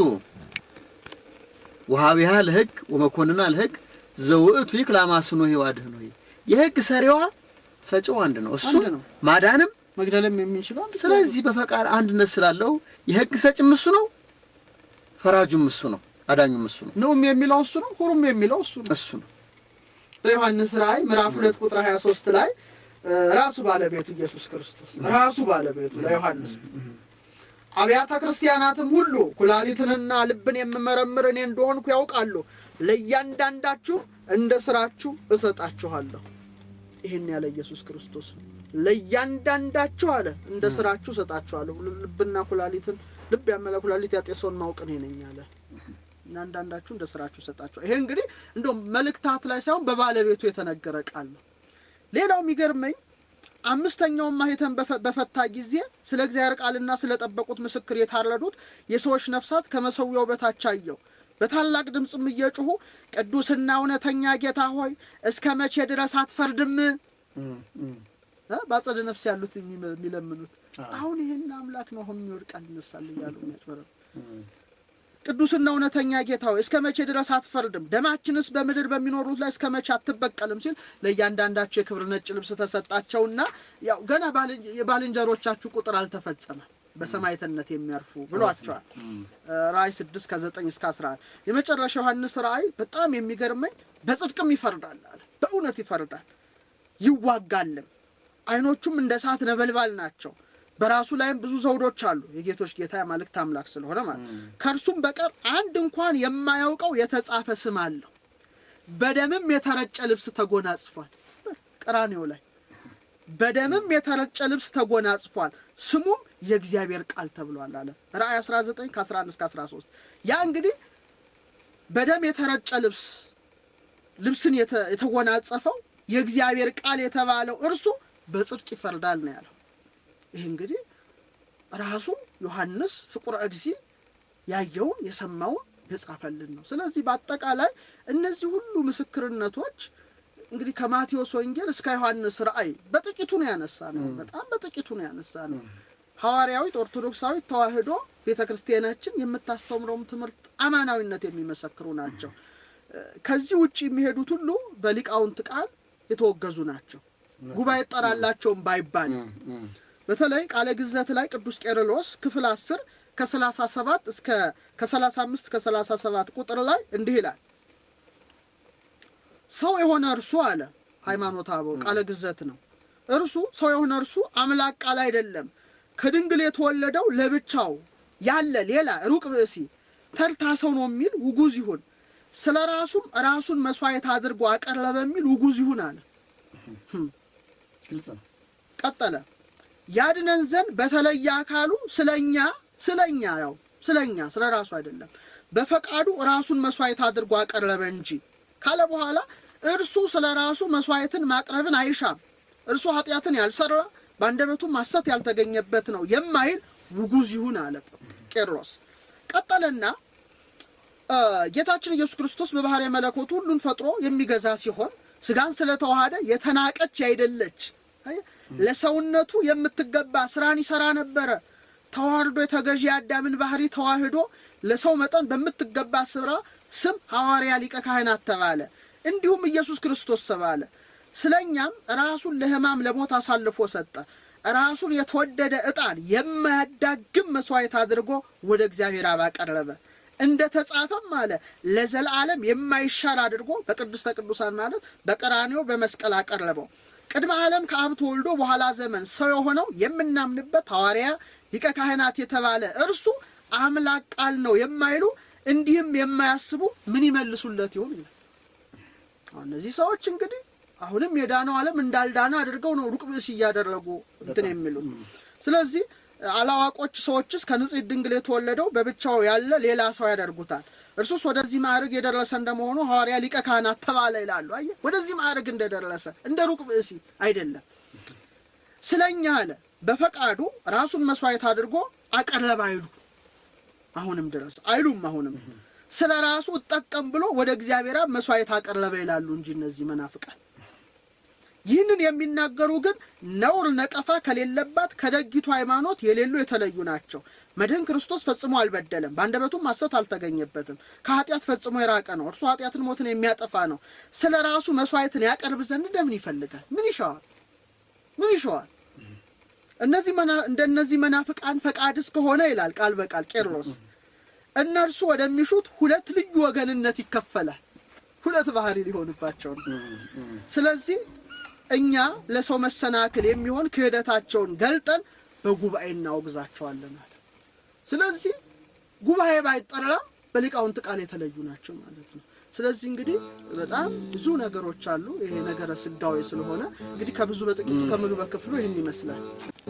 ወሀቢሃ ለሕግ ወመኮንና ለሕግ ዘውእቱ ይክል አማስኖ ይዋድህኖ የሕግ ሰሪዋ ሰጪው አንድ ነው፣ እሱ አንድ ነው። ማዳንም መግደልም የሚችለው አንድ ስለዚህ በፈቃድ አንድነት ስላለው የሕግ ሰጭም እሱ ነው፣ ፈራጁም እሱ ነው፣ አዳኙም እሱ ነው። ነውም የሚለው እሱ ነው። ሁሩም የሚለው እሱ ነው። እሱ ነው። በዮሐንስ ራእይ ምዕራፍ ሁለት ቁጥር 23 ላይ እ፣ ራሱ ባለቤቱ ኢየሱስ ክርስቶስ ራሱ ባለቤቱ ለዮሐንስ አብያተ ክርስቲያናትም ሁሉ ኩላሊትንና ልብን የምመረምር እኔ እንደሆንኩ ያውቃሉ። ለእያንዳንዳችሁ እንደ ስራችሁ እሰጣችኋለሁ። ይህን ያለ ኢየሱስ ክርስቶስ ነው። ለእያንዳንዳችሁ አለ እንደ ስራችሁ እሰጣችኋለሁ። ልብና ኩላሊትን ልብ ያመለ ኩላሊት ያጤሰውን ማወቅ እኔ ነኝ አለ። እናንዳንዳችሁ እንደ ስራችሁ እሰጣችኋለሁ። ይሄ እንግዲህ እንደውም መልእክታት ላይ ሳይሆን በባለቤቱ የተነገረ ቃል ነው። ሌላው የሚገርመኝ አምስተኛውን ማኅተም በፈ- በፈታ ጊዜ ስለ እግዚአብሔር ቃልና ስለ ጠበቁት ምስክር የታረዱት የሰዎች ነፍሳት ከመሰዊያው በታች አየሁ። በታላቅ ድምፅም እየጮኹ ቅዱስና እውነተኛ ጌታ ሆይ እስከ መቼ ድረስ አትፈርድም? እም፣ እም። እ? በአጸደ ነፍስ ያሉት የሚመ- የሚለምኑት አዎ። አሁን ይህን አምላክ ነው አሁን ይወድቃል ይነሳል እያሉ የሚያጭበረብ እም። ቅዱስና እውነተኛ ጌታ ሆይ እስከ መቼ ድረስ አትፈርድም? ደማችንስ በምድር በሚኖሩት ላይ እስከ መቼ አትበቀልም? ሲል ለእያንዳንዳቸው የክብር ነጭ ልብስ ተሰጣቸውና ያው ገና ባልን- የባልንጀሮቻችሁ ቁጥር አልተፈጸመም በሰማዕትነት የሚያርፉ ብሏቸዋል። እ፣ ራእይ ስድስት ከዘጠኝ እስከ አስራ አንድ የመጨረሻ ዮሐንስ ራእይ በጣም የሚገርመኝ በጽድቅም ይፈርዳል አለ። በእውነት ይፈርዳል ይዋጋልም። አይኖቹም እንደ እሳት ነበልባል ናቸው። በራሱ ላይም ብዙ ዘውዶች አሉ። የጌቶች ጌታ የአማልክት አምላክ ስለሆነ ማለት ነው። ከእርሱም በቀር አንድ እንኳን የማያውቀው የተጻፈ ስም አለው። በደምም የተረጨ ልብስ ተጎናጽፏል። ቀራኔው ላይ በደምም የተረጨ ልብስ ተጎናጽፏል፣ ስሙም የእግዚአብሔር ቃል ተብሏል አለ ራእይ 19 ከ11 እስከ 13 ያ እንግዲህ በደም የተረጨ ልብስ ልብስን የተ- የተጎናጸፈው የእግዚአብሔር ቃል የተባለው እርሱ በጽድቅ ይፈርዳል ነው ያለው። ይህ እንግዲህ ራሱ ዮሐንስ ፍቁረ እግዚ ያየውን የሰማውን የጻፈልን ነው። ስለዚህ በአጠቃላይ እነዚህ ሁሉ ምስክርነቶች እንግዲህ ከማቴዎስ ወንጌል እስከ ዮሐንስ ራእይ በጥቂቱ ነው ያነሳ ነው። በጣም በጥቂቱ ነው ያነሳ ነው። ሐዋርያዊት ኦርቶዶክሳዊት ተዋሕዶ ቤተ ክርስቲያናችን የምታስተምረውም ትምህርት አማናዊነት የሚመሰክሩ ናቸው። ከዚህ ውጭ የሚሄዱት ሁሉ በሊቃውንት ቃል የተወገዙ ናቸው። ጉባኤ ጠራላቸውም ባይባል በተለይ ቃለ ግዘት ላይ ቅዱስ ቄርሎስ ክፍል አስር ከሰላሳ ሰባት እስከ ከሰላሳ አምስት እስከ ሰላሳ ሰባት ቁጥር ላይ እንዲህ ይላል። ሰው የሆነ እርሱ አለ ሃይማኖተ አበው ቃለ ግዘት ነው። እርሱ ሰው የሆነ እርሱ አምላክ ቃል አይደለም። ከድንግል የተወለደው ለብቻው ያለ ሌላ ሩቅ ብእሲ ተርታ ሰው ነው የሚል ውጉዝ ይሁን። ስለ ራሱም ራሱን መስዋዕት አድርጎ አቀረበ የሚል ውጉዝ ይሁን አለ። ግልጽ ነው። ቀጠለ ያድነን ዘንድ በተለየ አካሉ ስለኛ ስለኛ ያው ስለኛ ስለ ራሱ አይደለም በፈቃዱ ራሱን መስዋዕት አድርጎ አቀረበ እንጂ ካለ በኋላ እርሱ ስለ ራሱ መስዋዕትን ማቅረብን አይሻም። እርሱ ኃጢአትን ያልሰራ በአንደበቱም ሐሰት ያልተገኘበት ነው የማይል ውጉዝ ይሁን አለ ቄርሎስ። ቀጠለና እ ጌታችን ኢየሱስ ክርስቶስ በባሕርይ መለኮቱ ሁሉን ፈጥሮ የሚገዛ ሲሆን ስጋን ስለተዋሃደ የተናቀች ያይደለች አየህ፣ ለሰውነቱ የምትገባ ስራን ይሰራ ነበረ። ተዋርዶ የተገዢ የአዳምን ባህሪ ተዋህዶ ለሰው መጠን በምትገባ ስራ ስም ሐዋርያ ሊቀ ካህናት ተባለ። እንዲሁም ኢየሱስ ክርስቶስ ተባለ። ስለኛም ራሱን ለሕማም ለሞት አሳልፎ ሰጠ። ራሱን የተወደደ ዕጣን የማያዳግም መስዋዕት አድርጎ ወደ እግዚአብሔር አብ አቀረበ። እንደ ተጻፈም አለ ለዘላለም የማይሻር አድርጎ በቅድስተ ቅዱሳን ማለት በቀራንዮ በመስቀል አቀረበው። ቅድመ ዓለም ከአብ ተወልዶ በኋላ ዘመን ሰው የሆነው የምናምንበት ሐዋርያ ሊቀ ካህናት የተባለ እርሱ አምላክ ቃል ነው የማይሉ እንዲህም የማያስቡ ምን ይመልሱለት ይሆን ይላል። አሁን እነዚህ ሰዎች እንግዲህ አሁንም የዳነው ዓለም እንዳልዳነ አድርገው ነው ሩቅ ብእስ እያደረጉ እንትን የሚሉት። ስለዚህ አላዋቆች ሰዎችስ ከንጽሕት ድንግል የተወለደው በብቻው ያለ ሌላ ሰው ያደርጉታል። እርሱስ ወደዚህ ማዕረግ የደረሰ እንደመሆኑ ሐዋርያ ሊቀ ካህናት ተባለ ይላሉ። አየህ፣ ወደዚህ ማዕረግ እንደደረሰ እንደ ሩቅ ብእሲ አይደለም። ስለኛ አለ በፈቃዱ ራሱን መስዋዕት አድርጎ አቀረበ አይሉ አሁንም ድረስ አይሉም። አሁንም ስለ ራሱ እጠቀም ብሎ ወደ እግዚአብሔር አብ መስዋዕት አቀረበ ይላሉ እንጂ እነዚህ መናፍቃን ይህንን የሚናገሩ ግን ነውር ነቀፋ ከሌለባት ከደጊቱ ሃይማኖት የሌሉ የተለዩ ናቸው። መድህን ክርስቶስ ፈጽሞ አልበደለም፣ በአንደበቱም ሐሰት አልተገኘበትም። ከኃጢአት ፈጽሞ የራቀ ነው። እርሱ ኃጢአትን ሞትን የሚያጠፋ ነው። ስለ ራሱ መስዋዕትን ያቀርብ ዘንድ እንደምን ይፈልጋል? ምን ይሻዋል? ምን ይሻዋል? እነዚህ መና- እንደነዚህ መናፍቃን ፈቃድ እስከሆነ ይላል ቃል በቃል ቄርሎስ እነርሱ ወደሚሹት ሁለት ልዩ ወገንነት ይከፈላል። ሁለት ባህሪ ሊሆንባቸው ነው። ስለዚህ እኛ ለሰው መሰናክል የሚሆን ክህደታቸውን ገልጠን በጉባኤ እናወግዛቸዋለን አለ። ስለዚህ ጉባኤ ባይጠራም በሊቃውንት ቃል የተለዩ ናቸው ማለት ነው። ስለዚህ እንግዲህ በጣም ብዙ ነገሮች አሉ። ይሄ ነገረ ስጋዊ ስለሆነ እንግዲህ ከብዙ በጥቂቱ ከምግበ ክፍሉ ይህን ይመስላል።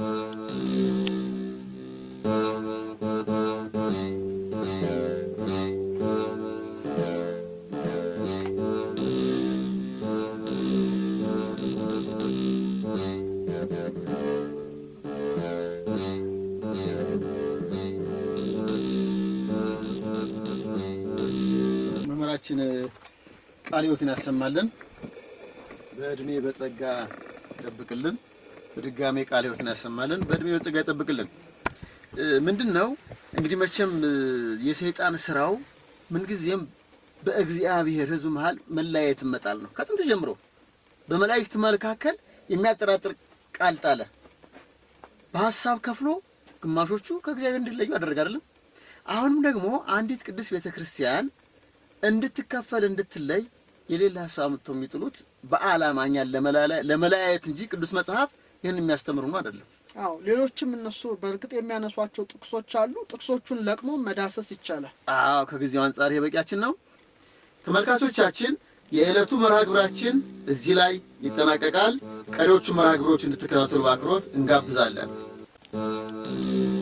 መምህራችን ቃለ ሕይወትን ያሰማልን፣ በእድሜ በጸጋ ይጠብቅልን። በድጋሜ ቃለ ሕይወትን ያሰማልን፣ በእድሜ በጸጋ ይጠብቅልን። እ፣ ምንድን ነው እንግዲህ መቼም እ፣ የሰይጣን ስራው ምንጊዜም በእግዚአብሔር ሕዝብ መሀል መለያየት መጣል ነው። ከጥንት ጀምሮ በመላእክት መካከል የሚያጠራጥር ቃል ጣለ። በሀሳብ ከፍሎ ግማሾቹ ከእግዚአብሔር እንዲለዩ አደረገ አይደለም። አሁንም ደግሞ አንዲት ቅድስት ቤተ ክርስቲያን እንድትከፈል እንድትለይ የሌላ ሀሳብ ምተው የሚጥሉት በዓላማ እኛን ለመላላ- ለመለያየት እንጂ ቅዱስ መጽሐፍ ይህን የሚያስተምሩ ነው አይደለም። አዎ ሌሎችም እነሱ በእርግጥ የሚያነሷቸው ጥቅሶች አሉ። ጥቅሶቹን ለቅሞ መዳሰስ ይቻላል። አዎ ከጊዜው አንጻር ይሄ በቂያችን ነው። ተመልካቾቻችን የዕለቱ መርሃ ግብራችን እዚህ ላይ ይጠናቀቃል። ቀሪዎቹ መርሃ ግብሮች እንድትከታተሉ በአክብሮት እንጋብዛለን።